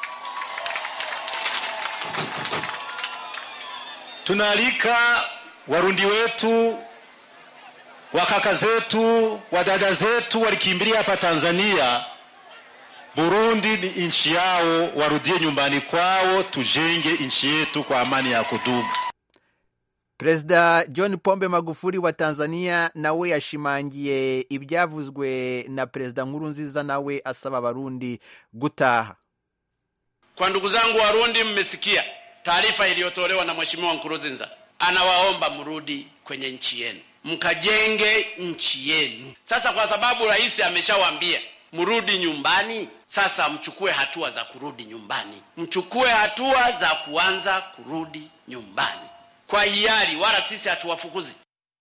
Speaker 8: Tunaalika Warundi wetu wakaka zetu wadada zetu walikimbilia hapa Tanzania Burundi ni nchi yao, warudie nyumbani kwao, tujenge nchi yetu kwa amani ya kudumu.
Speaker 1: perezida john pombe magufuli wa tanzania nawe yashimangiye ibyavuzwe na perezida nkuru nziza nawe asaba abarundi gutaha
Speaker 2: Kwa ndugu zangu Warundi, mmesikia taarifa iliyotolewa na Mheshimiwa Nkurunziza, anawaomba mrudi kwenye nchi yenu mkajenge nchi yenu. Sasa kwa sababu rais ameshawaambia mrudi nyumbani, sasa mchukue hatua za kurudi nyumbani, mchukue hatua za kuanza kurudi nyumbani kwa hiari, wala sisi hatuwafukuzi.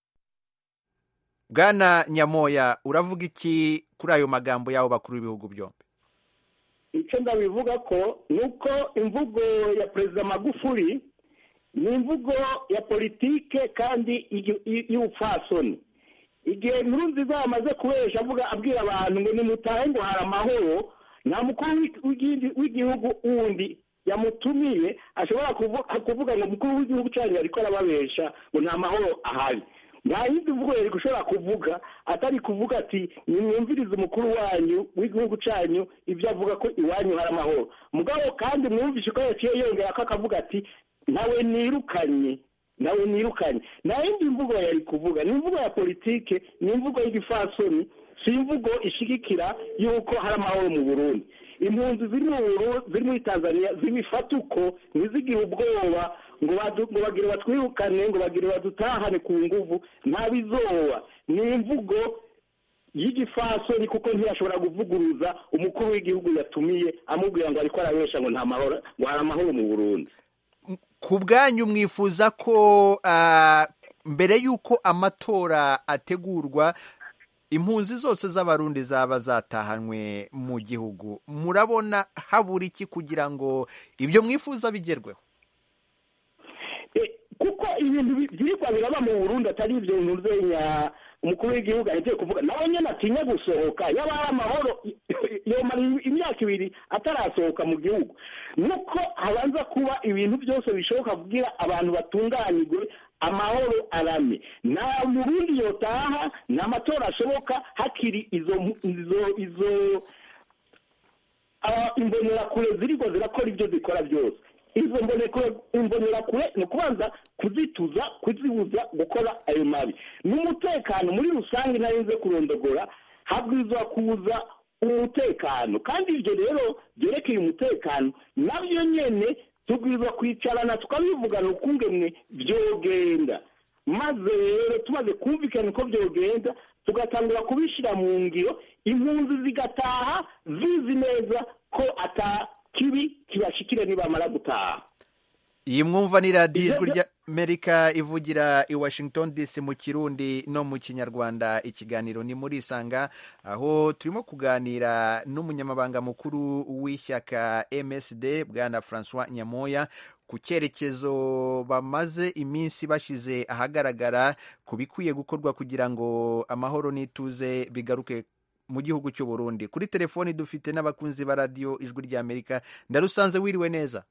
Speaker 1: bwana nyamoya uravuga iki kuri ayo magambo y'abo bakuru b'ibihugu byombi
Speaker 13: icyo ndabivuga ko ni uko imvugo ya perezida magufuli ni imvugo ya politike kandi y'igi- y- y'ubupfasoni igihe nkurunziza yamaze kubesha avuga abwira abantu ngo nimutahe ngo hari amahoro nta mukuru w'i- w'igi- w'igihugu wundi yamutumiye ashobora kuvu- kuvuga ngo umukuru w'igihugu cyanyu ariko arababesha ngo nta mahoro ahari nta yindi mvugo yari gushobora kuvuga atari kuvuga ati nimwumvirize umukuru wanyu w'igihugu cyanyu ibyo avuga ko iwanyu hari amahoro mugabo kandi mwumvishe ko yaciye yongera ko akavuga ati nawe nirukanye nawe nirukanye nta yindi mvugo yari kuvuga ni imvugo ya politike ni imvugo y'igifasoni si imvugo ishigikira y'uko hari amahoro mu burundi impunzi ziri mu Buru- ziri muri tanzania zibifata uko ntizigire ubwoba ngo badu- ngo bagire batwirukane ngo bagire badutahane ku nguvu ntabizoba ni imvugo y'igifasoni kuko ntiyashobora kuvuguruza umukuru w'igihugu yatumiye amubwira ngo ariko arabesha ngo nta mahoro ngo hari amahoro mu burundi
Speaker 1: ku bwanyu mwifuza ko ah, mbere y'uko amatora ategurwa impunzi zose z'abarundi zaba zatahanywe mu gihugu murabona habura iki kugira ngo ibyo mwifuza bigerweho
Speaker 13: kuko ibintu bi- byirwa biraba mu burundi atari ibyo bintu zenya umukuru w'igihugu ahejeje kuvuga nawe nyine atinya gusohoka yaba ari amahoro yomara imyaka ibiri atarasohoka mu gihugu nuko habanza kuba ibintu byose bishoboka kugira abantu batunganirwe amahoro arame nta murundi yotaha nta matora ashoboka hakiri izo izo izo aba imbonerakure ziriko zirakora ibyo zikora byose izo mbonekure imbonerakure ni ukubanza kuzituza kuzibuza gukora ayo mabi n'umutekano muri rusange ntarenze kurondogora habwirizwa kuza umutekano kandi ibyo rero byerekeye umutekano nabyo nyene tubwirizwa kwicarana tukabivugana ukungemwe byogenda maze rero tumaze kumvikana uko byogenda tugatangura kubishyira mu ngiro impunzi zigataha zizi neza ko ata kibi kibashikire nibamara gutaha
Speaker 1: iyi mwumva ni radiyo ijwi ry'amerika ivugira i washington dc mu kirundi no mu kinyarwanda ikiganiro ni muri isanga aho turimo kuganira n'umunyamabanga mukuru w'ishyaka msd bwana francois nyamoya ku cyerekezo bamaze iminsi bashyize ahagaragara ku bikwiye gukorwa kugira ngo amahoro n'ituze bigaruke mu gihugu cy'u Burundi kuri telefoni dufite n'abakunzi ba radiyo ijwi ry'amerika ndarusanze wiriwe neza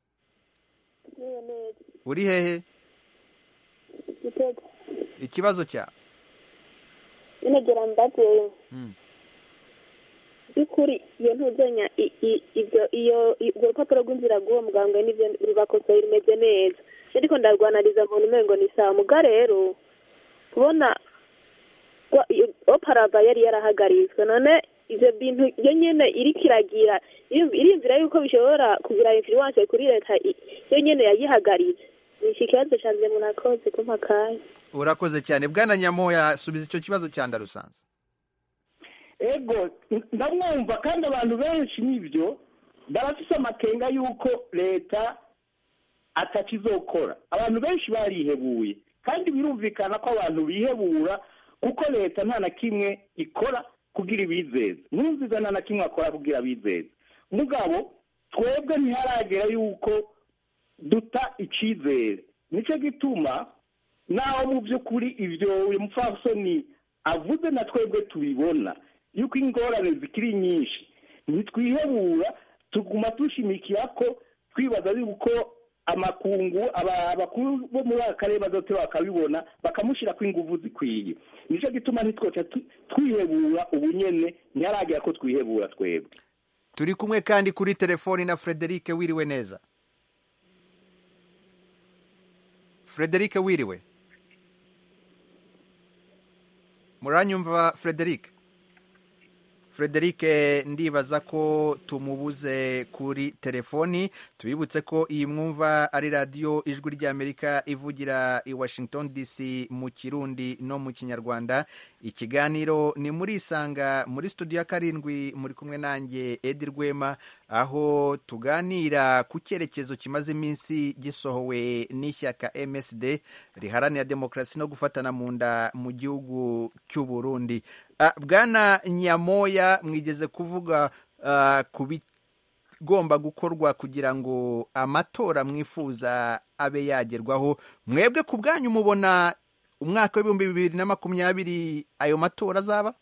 Speaker 1: uri hehe
Speaker 15: gitego
Speaker 1: ikibazo cyawe
Speaker 15: inegera mbaze
Speaker 1: Mm.
Speaker 15: by'ukuri iyo ntuzenya i- i- ibyo iyo i- urwo rupapuro rw'inzira rw'uwo muganga n'ibyo rubakosoye rimeze neza ariko ndarwanariza muntu umengo ni sawa muga rero kubona ko iyo- oparava yari yarahagaritswe none ivyo bintu iyo nyene iriko iragira irim- irimvira yuko bishobora kugira influence kuri leta i- iyo nyene yayihagaritse ni iki kibazo canje munakoze kumpa akanya
Speaker 1: urakoze cyane bwana nyamoya subiza icyo kibazo cya ndarusanze
Speaker 13: ego ndamwumva kandi abantu benshi n'ibyo barafise amakenga y'uko leta atakizokora abantu benshi barihebuye kandi birumvikana ko abantu bihebura kuko leta nta na kimwe ikora kugira ibizeze ntuziza nta na kimwe akora kugira abizeze mugabo twebwe ntiharagera yuko duta icyizere nicyo gituma naho mu by'ukuri ibyo uyu mupfasoni avuze na twebwe tubibona yuko ingorane zikiri nyinshi ntitwihebura tuguma dushimikira ko twibaza yuko amakungu aba- abakuru bo muri aka karere bazote bakabibona bakamushyirako ingufu zikwiye nicyo gituma ntitwoca tu- twihebura ubu nyene ntiharagera ko twihebura twebwe
Speaker 1: turi kumwe kandi kuri telefoni na frederic wiriwe neza frederic wiriwe muranyumva frederic frederic ndibaza ko tumubuze kuri telefoni tubibutse ko iyi mwumva ari radiyo ijwi ry'amerika ivugira i washington dc mu kirundi no mu kinyarwanda ikiganiro ni muri isanga muri studio ya karindwi muri kumwe nanjye edi rwema aho tuganira ku cyerekezo kimaze iminsi gisohowe n'ishyaka msd riharanira demokarasi no gufatana mu nda mu gihugu cy'u burundi Ah, bwana nyamoya mwigeze kuvuga ah, ku bigomba gukorwa kugira ngo amatora mwifuza abe yagerwaho mwebwe ku bwanyu mubona umwaka w'ibihumbi bibiri na makumyabiri ayo matora azaba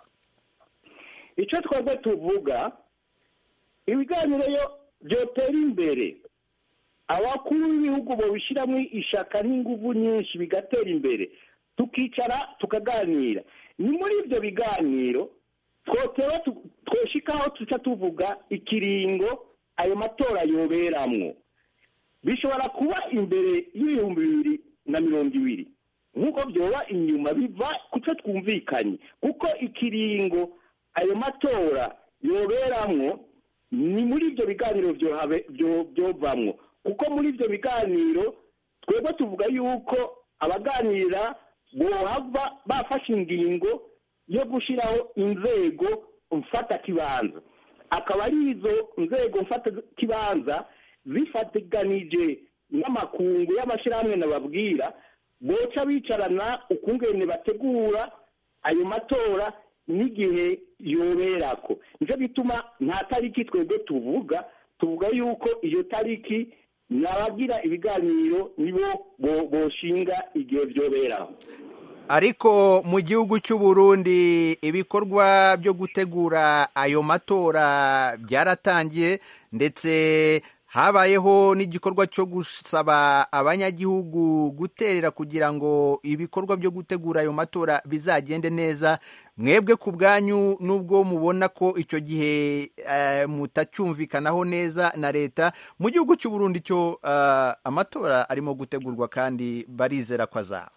Speaker 13: icyo twebwe tuvuga ibiganiro yo byotera imbere abakuru b'ibihugu babishyiramo ishaka n'ingufu nyinshi bigatera imbere tukicara tukaganira ni muri ibyo biganiro twoteba twoshikaho tuca tuvuga ikiringo ayo matora yoberamwo bishobora kuba imbere y'ibihumbi bibiri na mirongo ibiri nk'uko byoba inyuma biva ku cyo twumvikanye kuko ikiringo ayo matora yoberamwo ni muri ibyo biganiro byohabe- byo- byovamwo kuko muri ibyo biganiro twebwe tuvuga yuko abaganira bohava bafashe ingingo yo gushyiraho inzego mfatakibanza akaba ari izo nzego mfatakibanza zifatiganije n'amakungu y'amashyirahamwe nababwira boca bicarana ukungene bategura ayo matora n'igihe yoberako nicyo gituma nta tariki twebwe tuvuga tuvuga yuko iyo tariki nabagira ibiganiro nibo bo- boshinga igihe byoberaho
Speaker 1: ariko mu gihugu cy'u Burundi ibikorwa byo gutegura ayo matora byaratangiye ndetse habayeho n'igikorwa cyo gusaba abanyagihugu guterera kugira ngo ibikorwa byo gutegura ayo matora bizagende neza mwebwe ku bwanyu nubwo mubona ko icyo gihe eh, mutacyumvikanaho neza na leta mu gihugu cy'u Burundi cyo eh, amatora arimo gutegurwa kandi barizera ko azaba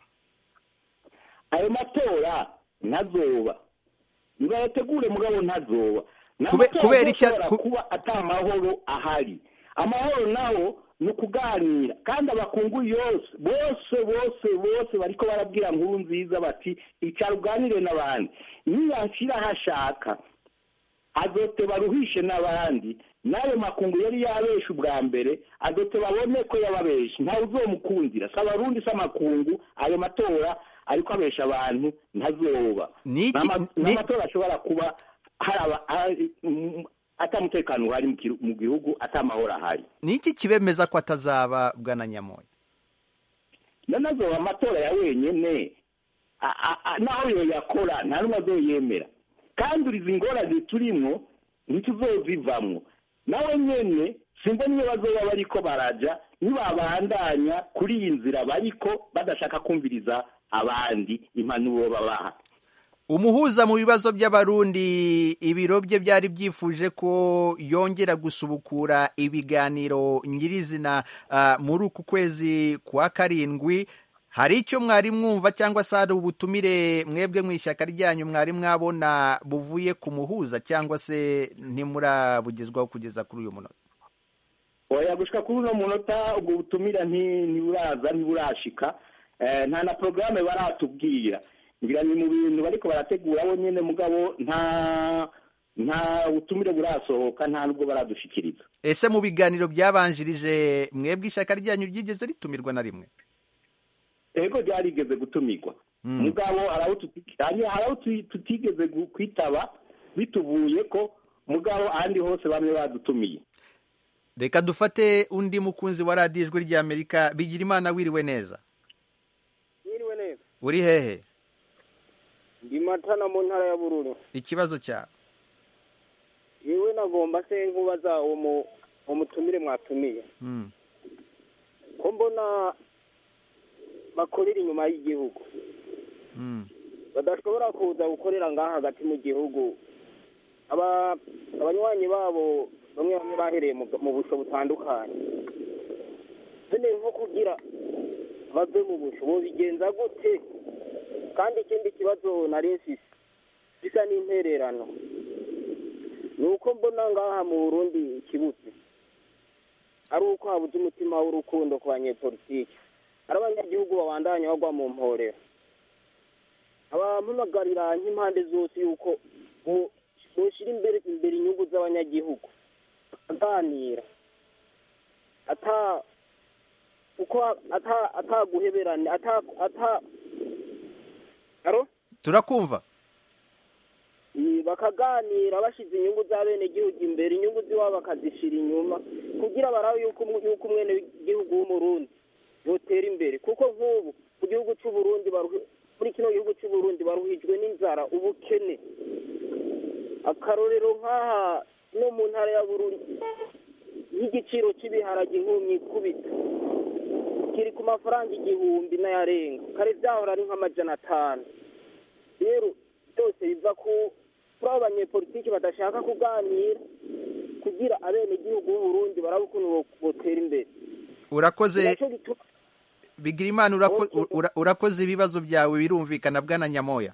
Speaker 13: ayo matora ntazoba nibayategure mugabo ntazoba Ni
Speaker 1: Kube-
Speaker 13: amatora
Speaker 1: kubera icya-
Speaker 13: azoshobora
Speaker 1: ku-
Speaker 13: kuba ata mahoro ahari amahoro naho ni ukuganira kandi abakungu yose bose bose bose bariko barabwira nkuru nziza bati icara uganire n'abandi niyashyira aho ashaka azote baruhishe n'abandi n'ayo makungu yari yabesha ubwa mbere azote babone ko yababeshe ntawe uzomukundira si abarundi si amakungu ayo matora ariko abesha abantu ntazoba
Speaker 1: Niki-
Speaker 13: N'ama-
Speaker 1: ni-
Speaker 13: n'amatora ashobora kuba hari aba- hari- mm, atamutekano uhari mu kiru- mu gihugu atamahoro ahari
Speaker 1: ni iki kibemeza ko atazaba bwana nyamoya
Speaker 13: nonezo amatora ya wenyene a- a- a- naho yoyakora nta n'umwe azoyemera kandi urizi ingorane turimwo ntituzozivamwo nawe nyene simbona iyo bazoba bariko baraja nibabandanya kuri iyi nzira bariko badashaka kumviriza abandi impanuro babaha
Speaker 1: umuhuza mu bibazo by'abarundi ibiro bye byari byifuje ko yongera gusubukura ibiganiro nyirizina ah, muri uku kwezi kwa karindwi hari icyo mwari mwumva cyangwa se hari ubutumire mwebwe mu ishyaka ryanyu mwari mwabona buvuye ku muhuza cyangwa se ntimurabugezwaho kugeza kuri uyu munota
Speaker 13: oya gushika kuri uno munota ubwo butumira nti- ntiburaza ntiburashika Eh, nta na porogaramu baratubwira ngira ni mu bintu bariko barategura bo nyene mugabo nta nta butumire burasohoka nta nubwo baradushikiriza
Speaker 1: ese mu biganiro byabanjirije mwebwe ishyaka ryanyu ryigeze ritumirwa na rimwe
Speaker 13: ego ryarigeze gutumirwa
Speaker 1: Mm.
Speaker 13: mugabo hari aho tuti- hari hari aho tu- tutigeze gu- kwitaba bituvuye ko mugabo ahandi hose bamwe badutumiye
Speaker 1: reka dufate undi mukunzi wa radiyo ijwi ry'amerika bigira imana wiriwe neza
Speaker 16: Mwiriwe neza.
Speaker 1: uri hehe
Speaker 16: Ndi Matana mu ntara ya Bururi.
Speaker 1: ikibazo cyawe
Speaker 16: Yewe nagomba se nkubaza uwo mu uwo mutumire mwatumiye.
Speaker 1: Mm.
Speaker 16: Ko mbona bakorera inyuma y'igihugu.
Speaker 1: Mm.
Speaker 16: Badashobora kuza gukorera ngaha hagati mu gihugu. Aba abanywanyi babo bamwe bamwe bahereye mu, mu busho butandukanye. None nko kugira bave mu busho bobigenza gute? Kandi ikindi kibazo nari mfise bisa n'intererano ni uko mbona ngaha mu burundi ikibutse ari uko habuze umutima w'urukundo ku banyepolitiki ari abanyagihugu babandanya bagwa mu mporero abampamagarira nk'impande zose yuko bo- boshyira imbere imbere inyungu z'abanyagihugu bakaganira ata uko ata ataguheberana ata ata aro
Speaker 1: turakumva
Speaker 16: Iyi, bakaganira bashyize inyungu z'abenegihugu imbere inyungu z'iwabo bakazishyira inyuma kugira barabe yuko umu- yuko umwenegihugu w'umurundi yotera imbere kuko nk'ubu mu gihugu cy'uburundi baruhi- muri kino gihugu cy'uburundi baruhijwe n'inzara ubukene akarorero nk'aha no mu ntara ya bururi nk'igiciro cy'ibiharage inkumyi ikubita kiri ku mafaranga igihumbi n'ayarenga kare byahora ari nk'amajana atanu rero byose biva ku kuri abo banyepolitiki badashaka kuganira kugira abenegihugu b'uburundi barabe ukuntu bo- botera imbere
Speaker 1: urakoze
Speaker 16: Ninaco gituma
Speaker 1: bigirimana urako- ura- urakoze ibibazo byawe birumvikana bwana nyamoya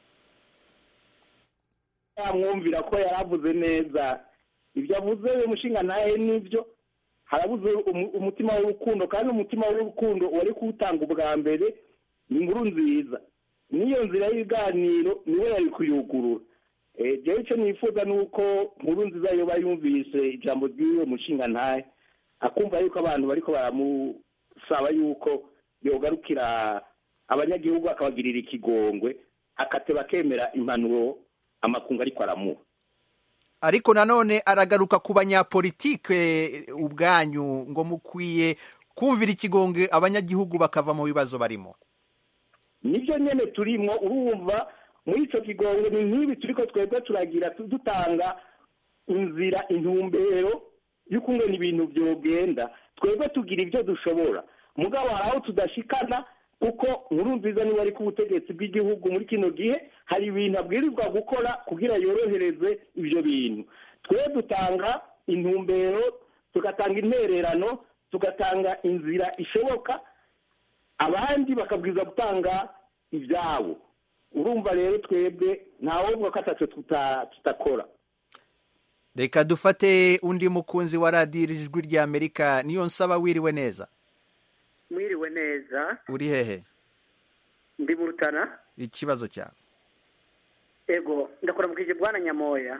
Speaker 13: yamwumvira ko yaravuze neza ibyo avuze uyu mushinga ntahe nibyo harabuze umu- umutima w'urukundo kandi umutima w'urukundo wari kuwutanga ubwa mbere ni inkuru nziza n'iyo nzira y'ibiganiro niwe yari kuyugurura Eh, jewe icyo nifuza ni uko nkuru nziza yoba yumvise ijambo ry'uwo mushinga ntahe akumva yuko abantu bariko baramusaba yuko yogarukira abanyagihugu akabagirira ikigongwe akateba akemera impanuro amakungu ariko aramuha
Speaker 1: ariko nanone aragaruka ku banyapolitike ubwanyu ngo mukwiye kumvira ikigonge abanyagihugu bakava mu bibazo barimo
Speaker 13: nibyo nyene turimwo urumva muri ico kigongo ni nk'ibi turiko twebwe turagira tu- dutanga inzira intumbero y'ukungene ibintu vyogenda twebwe tugira ivyo dushobora mugabo hari aho tudashikana kuko nkuru nziza niwe ari ku butegetsi bw'igihugu muri kino gihe hari ibintu abwirizwa gukora kugira yorohereze ivyo bintu twe dutanga intumbero tugatanga intererano tugatanga inzira ishoboka abandi bakabwiza gutanga ibyabo urumva rero twebwe ntawovuga ko atacyo tuta- tutakora
Speaker 1: reka dufate undi mukunzi wa radiyo ijwi rya amerika niyo nsaba wiriwe neza
Speaker 17: mwiriwe neza
Speaker 1: uri hehe
Speaker 17: ndi mu rutana
Speaker 1: ikibazo cyawe
Speaker 17: ego ndakuramukije bwana nyamoya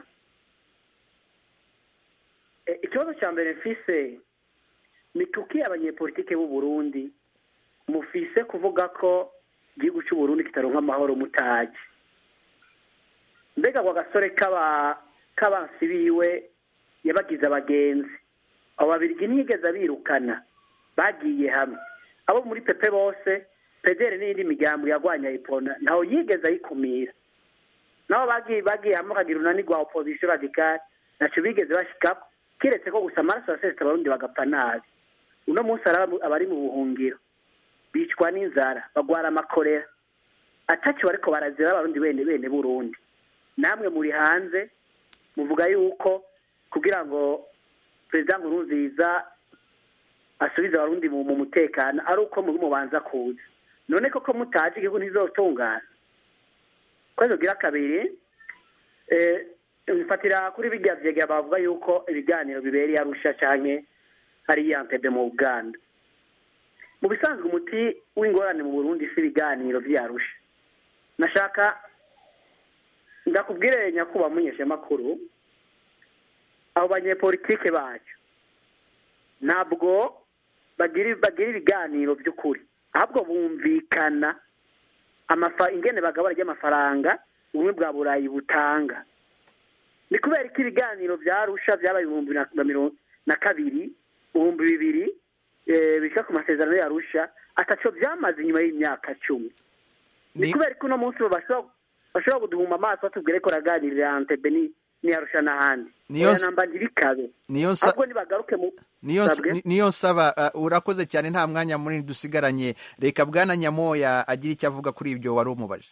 Speaker 17: E, ikibazo cya mbere mfise ni kuki abanyepolitike b'u Burundi mufise kuvuga ko igihugu cy'u Burundi kitaronka amahoro mutaji mbega ako gasore k'aba k'abansi biwe yabagize abagenzi abo babirigi ntiyigeze abirukana bagiye hamwe abo muri pepe bose pedere n'iyindi migambo yagwanya ipona ntawe yigeze ayikumira nabo bagiye bagiye hamwe bakagira unani rwa opozisiyo radikali ntacyo bigeze bashikako kiretse ko gusa amaraso yasesetse abarundi bagapfa nabi uno munsi hari aba- abari mu buhungiro bicwa n'inzara bagwara amakorera atacyo bariko barazira abarundi bene bene burundi namwe muri hanze muvuga yuko kugira ngo perezida nkurunziza asubize abarundi mu mu mutekano ari uko muri mubanza kuza none koko mutazi igihugu ntizotungana kwezi gira kabiri eh, bifatira kuri bijya vyega bavuga yuko ibiganiro bibereye arusha canke hariya Entebbe mu Uganda mu bisanzwe umuti w'ingorane mu Burundi si ibiganiro vy'arusha nashaka ndakubwire nyakuba munyeshamakuru abo banyepolitike bacu ntabwo bagira bagira ibiganiro by'ukuri ahubwo bumvikana amafa ingene bagabura ry'amafaranga ubumwe bwa burayi butanga ni kubera ko ibiganiro byarusha byabaye ibihumbi na na mirongo na kabiri ibihumbi bibiri eh, bishika ku masezerano yarusha ataco byamaze inyuma y'imyaka cumi ni kubera ko uno munsi bo bashobora bashobora kuduhuma amaso batubwire ko raganirira Entebbe ni niyarusha n'ahandi
Speaker 1: Niyo
Speaker 17: oya
Speaker 1: s-
Speaker 17: namba ntibikabe
Speaker 1: niyo nsa-
Speaker 17: ahubwo nibagaruke mu
Speaker 1: niyo
Speaker 17: Sabwe?
Speaker 1: ni- niyo nsaba uh, urakoze cyane nta mwanya munini dusigaranye reka bwana nyamoya agira icyo avuga kuri ibyo wari umubaje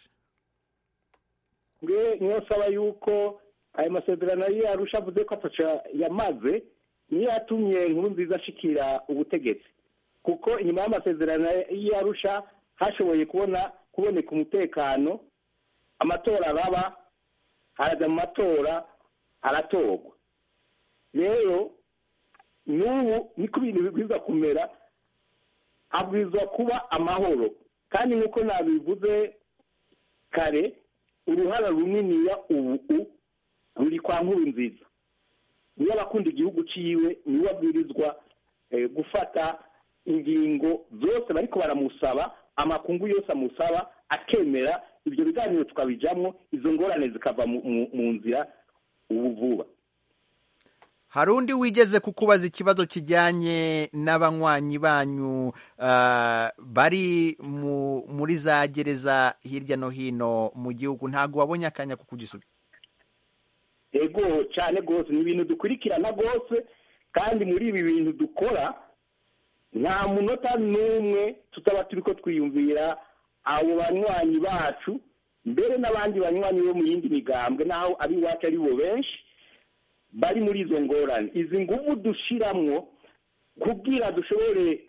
Speaker 13: mwe niyo nsaba yuko ayo masezerano yari yarusha avuze ko ataca yamaze niyo yatumye nkuru nziza ashikira ubutegetsi kuko inyuma y'amasezerano y'arusha hashoboye kubona kuboneka umutekano amatora araba haraza mu matora aratorwa rero n'ubu niko ibintu bibwirizwa kumera habwirizwa kuba amahoro kandi nk'uko nabivuze kare uruhara runiniya ubu ruri kwa nkuru nziza niyo abakunda igihugu ciwe niwe abwirizwa eh, gufata ingingo zose bariko baramusaba amakungu yose amusaba akemera ibyo biganiro tukabijamwo izo ngorane zikava mu- mu- mu nzira ubu vuba
Speaker 1: hari undi wigeze kukubaza ikibazo kijyanye n'abanywanyi banyu ah, bari mu- muri za gereza hirya no hino mu gihugu ntabwo wabonye akanya ko kugisubiza
Speaker 13: ego cyane rwose ni ibintu dukurikirana rwose kandi muri ibi bintu dukora nta munota n'umwe tutaba turi ko twiyumvira abo banywanyi bacu mbere n'abandi banywanyi bo mu yindi migambwe naho ari iwacu ari bo benshi bari muri izo ngorane izi nguvu dushiramwo kubwira dushobore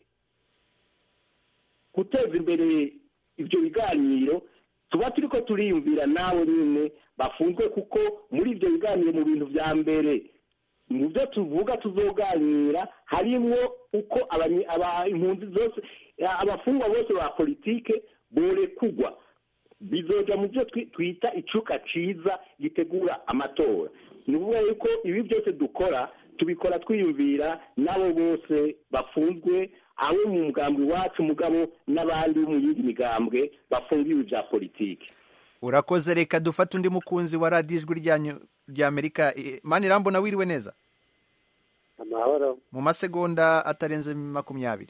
Speaker 13: guteza imbere ibyo biganiro tuba turi ko turiyumvira nawe nyine bafunzwe kuko muri ibyo biganiro mu bintu bya mbere mu byo tuvuga tuzoganira harimo uko abanyi- aba- impunzi zose abafungwa bose ba politike borekugwa bizoja mu byo twi- twita icuka ciza gitegura amatora ni ukuvuga yuko ibi byose dukora tubikora twiyumvira n'abo bose bafunzwe abo mu mugambwe iwacu mugabo n'abandi bo mu yindi migambwe bafungiwe ibya politiki
Speaker 1: urakoze reka dufate undi mukunzi wa radiyo ijwi ryanyu ry'amerika Eh, mani irambona wiriwe neza
Speaker 18: amahoro
Speaker 1: mu masegonda atarenze makumyabiri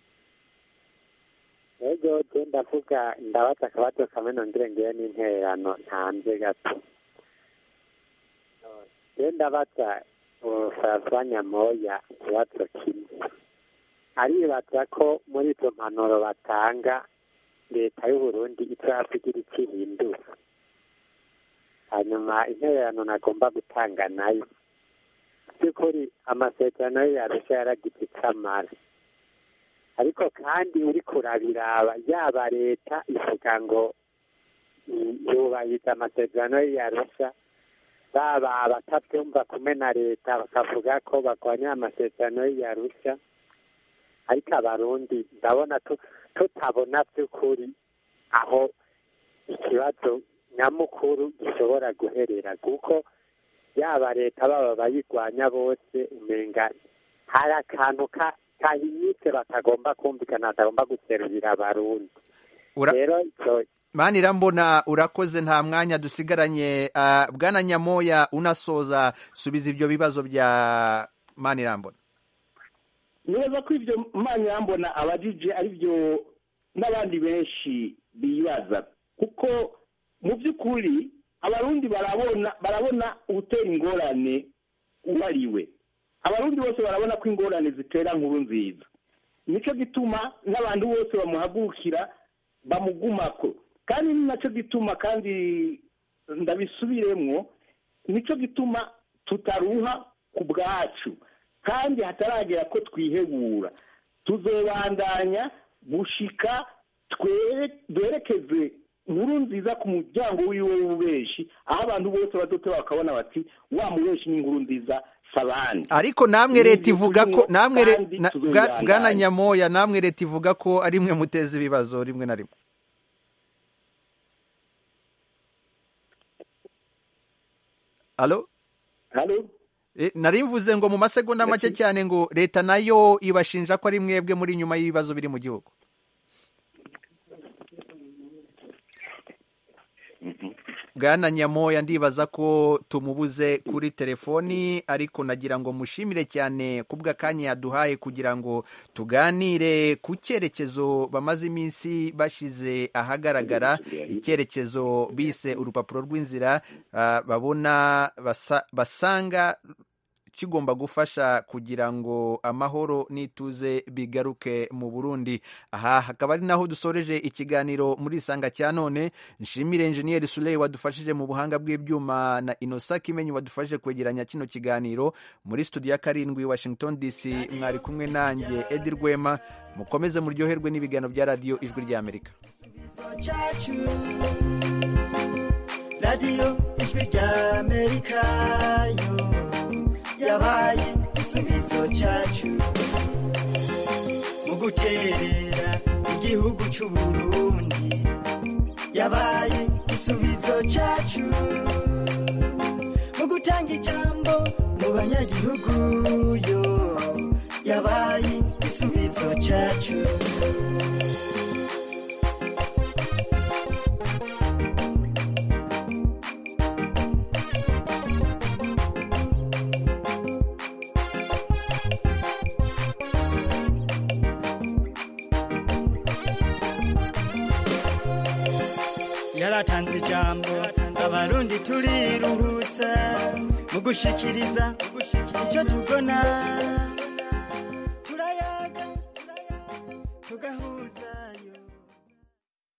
Speaker 18: ego je ndavuga ndabaza akabazo kamwe nongere ngewe n'intererano ntanze gato je ndabaza François Nyamoya ikibazo kimwe aribaza ko muri izo mpanuro batanga leta y'uburundi izavugira icyo ihindura hanyuma intererano nagomba gutanga nayo by'ukuri amasezerano yo yarusha yaragize icyo amara ariko kandi uri kurabiraba yaba leta ivuga ngo i- yubahiriza amasezerano yo yarusha baba abatabyumva kumwe na leta bakavuga ko barwanya amasezerano yo yarusha ariko abarundi ndabona tu- tutabona by'ukuri aho ikibazo nyamukuru gishobora guherera kuko yaba leta baba bayirwanya bose umenga hari akantu ka kahinyitse batagomba kumvikana batagomba guserurira abarundi
Speaker 1: Ura-
Speaker 18: rero icyo
Speaker 1: mani irambona urakoze nta mwanya dusigaranye Ah, bwana nyamoya unasoza subiza ibyo bibazo bya mani irambona
Speaker 13: neza ko ibyo mwanya mbona abajije ari byo n'abandi benshi bibaza kuko mu by'ukuri abarundi barabona barabona utera ingorane uwo ari we abarundi bose barabona ko ingorane zitera nkuru nziza nicyo gituma n'abantu bose bamuhagurukira bamugumako kandi ni nacyo gituma kandi ndabisubiremwo nicyo gituma tutaruha ku bwacu kandi hataragera ko twihebura tuzobandanya gushika twere- twerekeze nkuru nziza ku muryango wiwe w'ububeshi aho abantu bose badote bakabona bati wa mubeshi ni inkuru nziza sabandi
Speaker 1: ariko namwe leta ivuga ko namwe re-
Speaker 13: kandi
Speaker 1: na-
Speaker 13: tuzobibandanya.
Speaker 1: bwa- bwana nyamoya namwe leta ivuga ko ari mwe muteza ibibazo rimwe na rimwe alo
Speaker 13: halo
Speaker 1: Eh, nari mvuze ngo mu masegonda make cyane ngo leta nayo ibashinja ko ari mwebwe muri nyuma y'ibibazo biri mu gihugu bwana nyamoya ndibaza ko tumubuze kuri telefoni ariko nagira ngo mushimire cyane ku bw'akanya yaduhaye kugira ngo tuganire ku cyerekezo bamaze iminsi bashize ahagaragara icyerekezo bise urupapuro rw'inzira ah, babona basa- basanga kigomba gufasha kugira ngo amahoro n'ituze bigaruke mu Burundi aha hakaba ari naho dusoreje ikiganiro muri isanga cya none nshimire enjeniyeri Suley wadufashije mu buhanga bw'ibyuma na Innocent Kimenyi wadufashije kwegeranya kino kiganiro muri studio ya karindwi Washington DC mwari kumwe nanjye Edi Rwema mukomeze muryoherwe n'ibiganiro bya radiyo ijwi ry'Amerika
Speaker 7: cyacu radiyo ijwi ry'amerika yo yabaye igisubizo cyacu mu guterera igihugu cy'u Burundi yabaye igisubizo cyacu mu gutanga ijambo mu banyagihugu yo yabaye igisubizo cyacu yaratanze ijambo abarundi turiruhutsa mu gushikiriza icyo tubona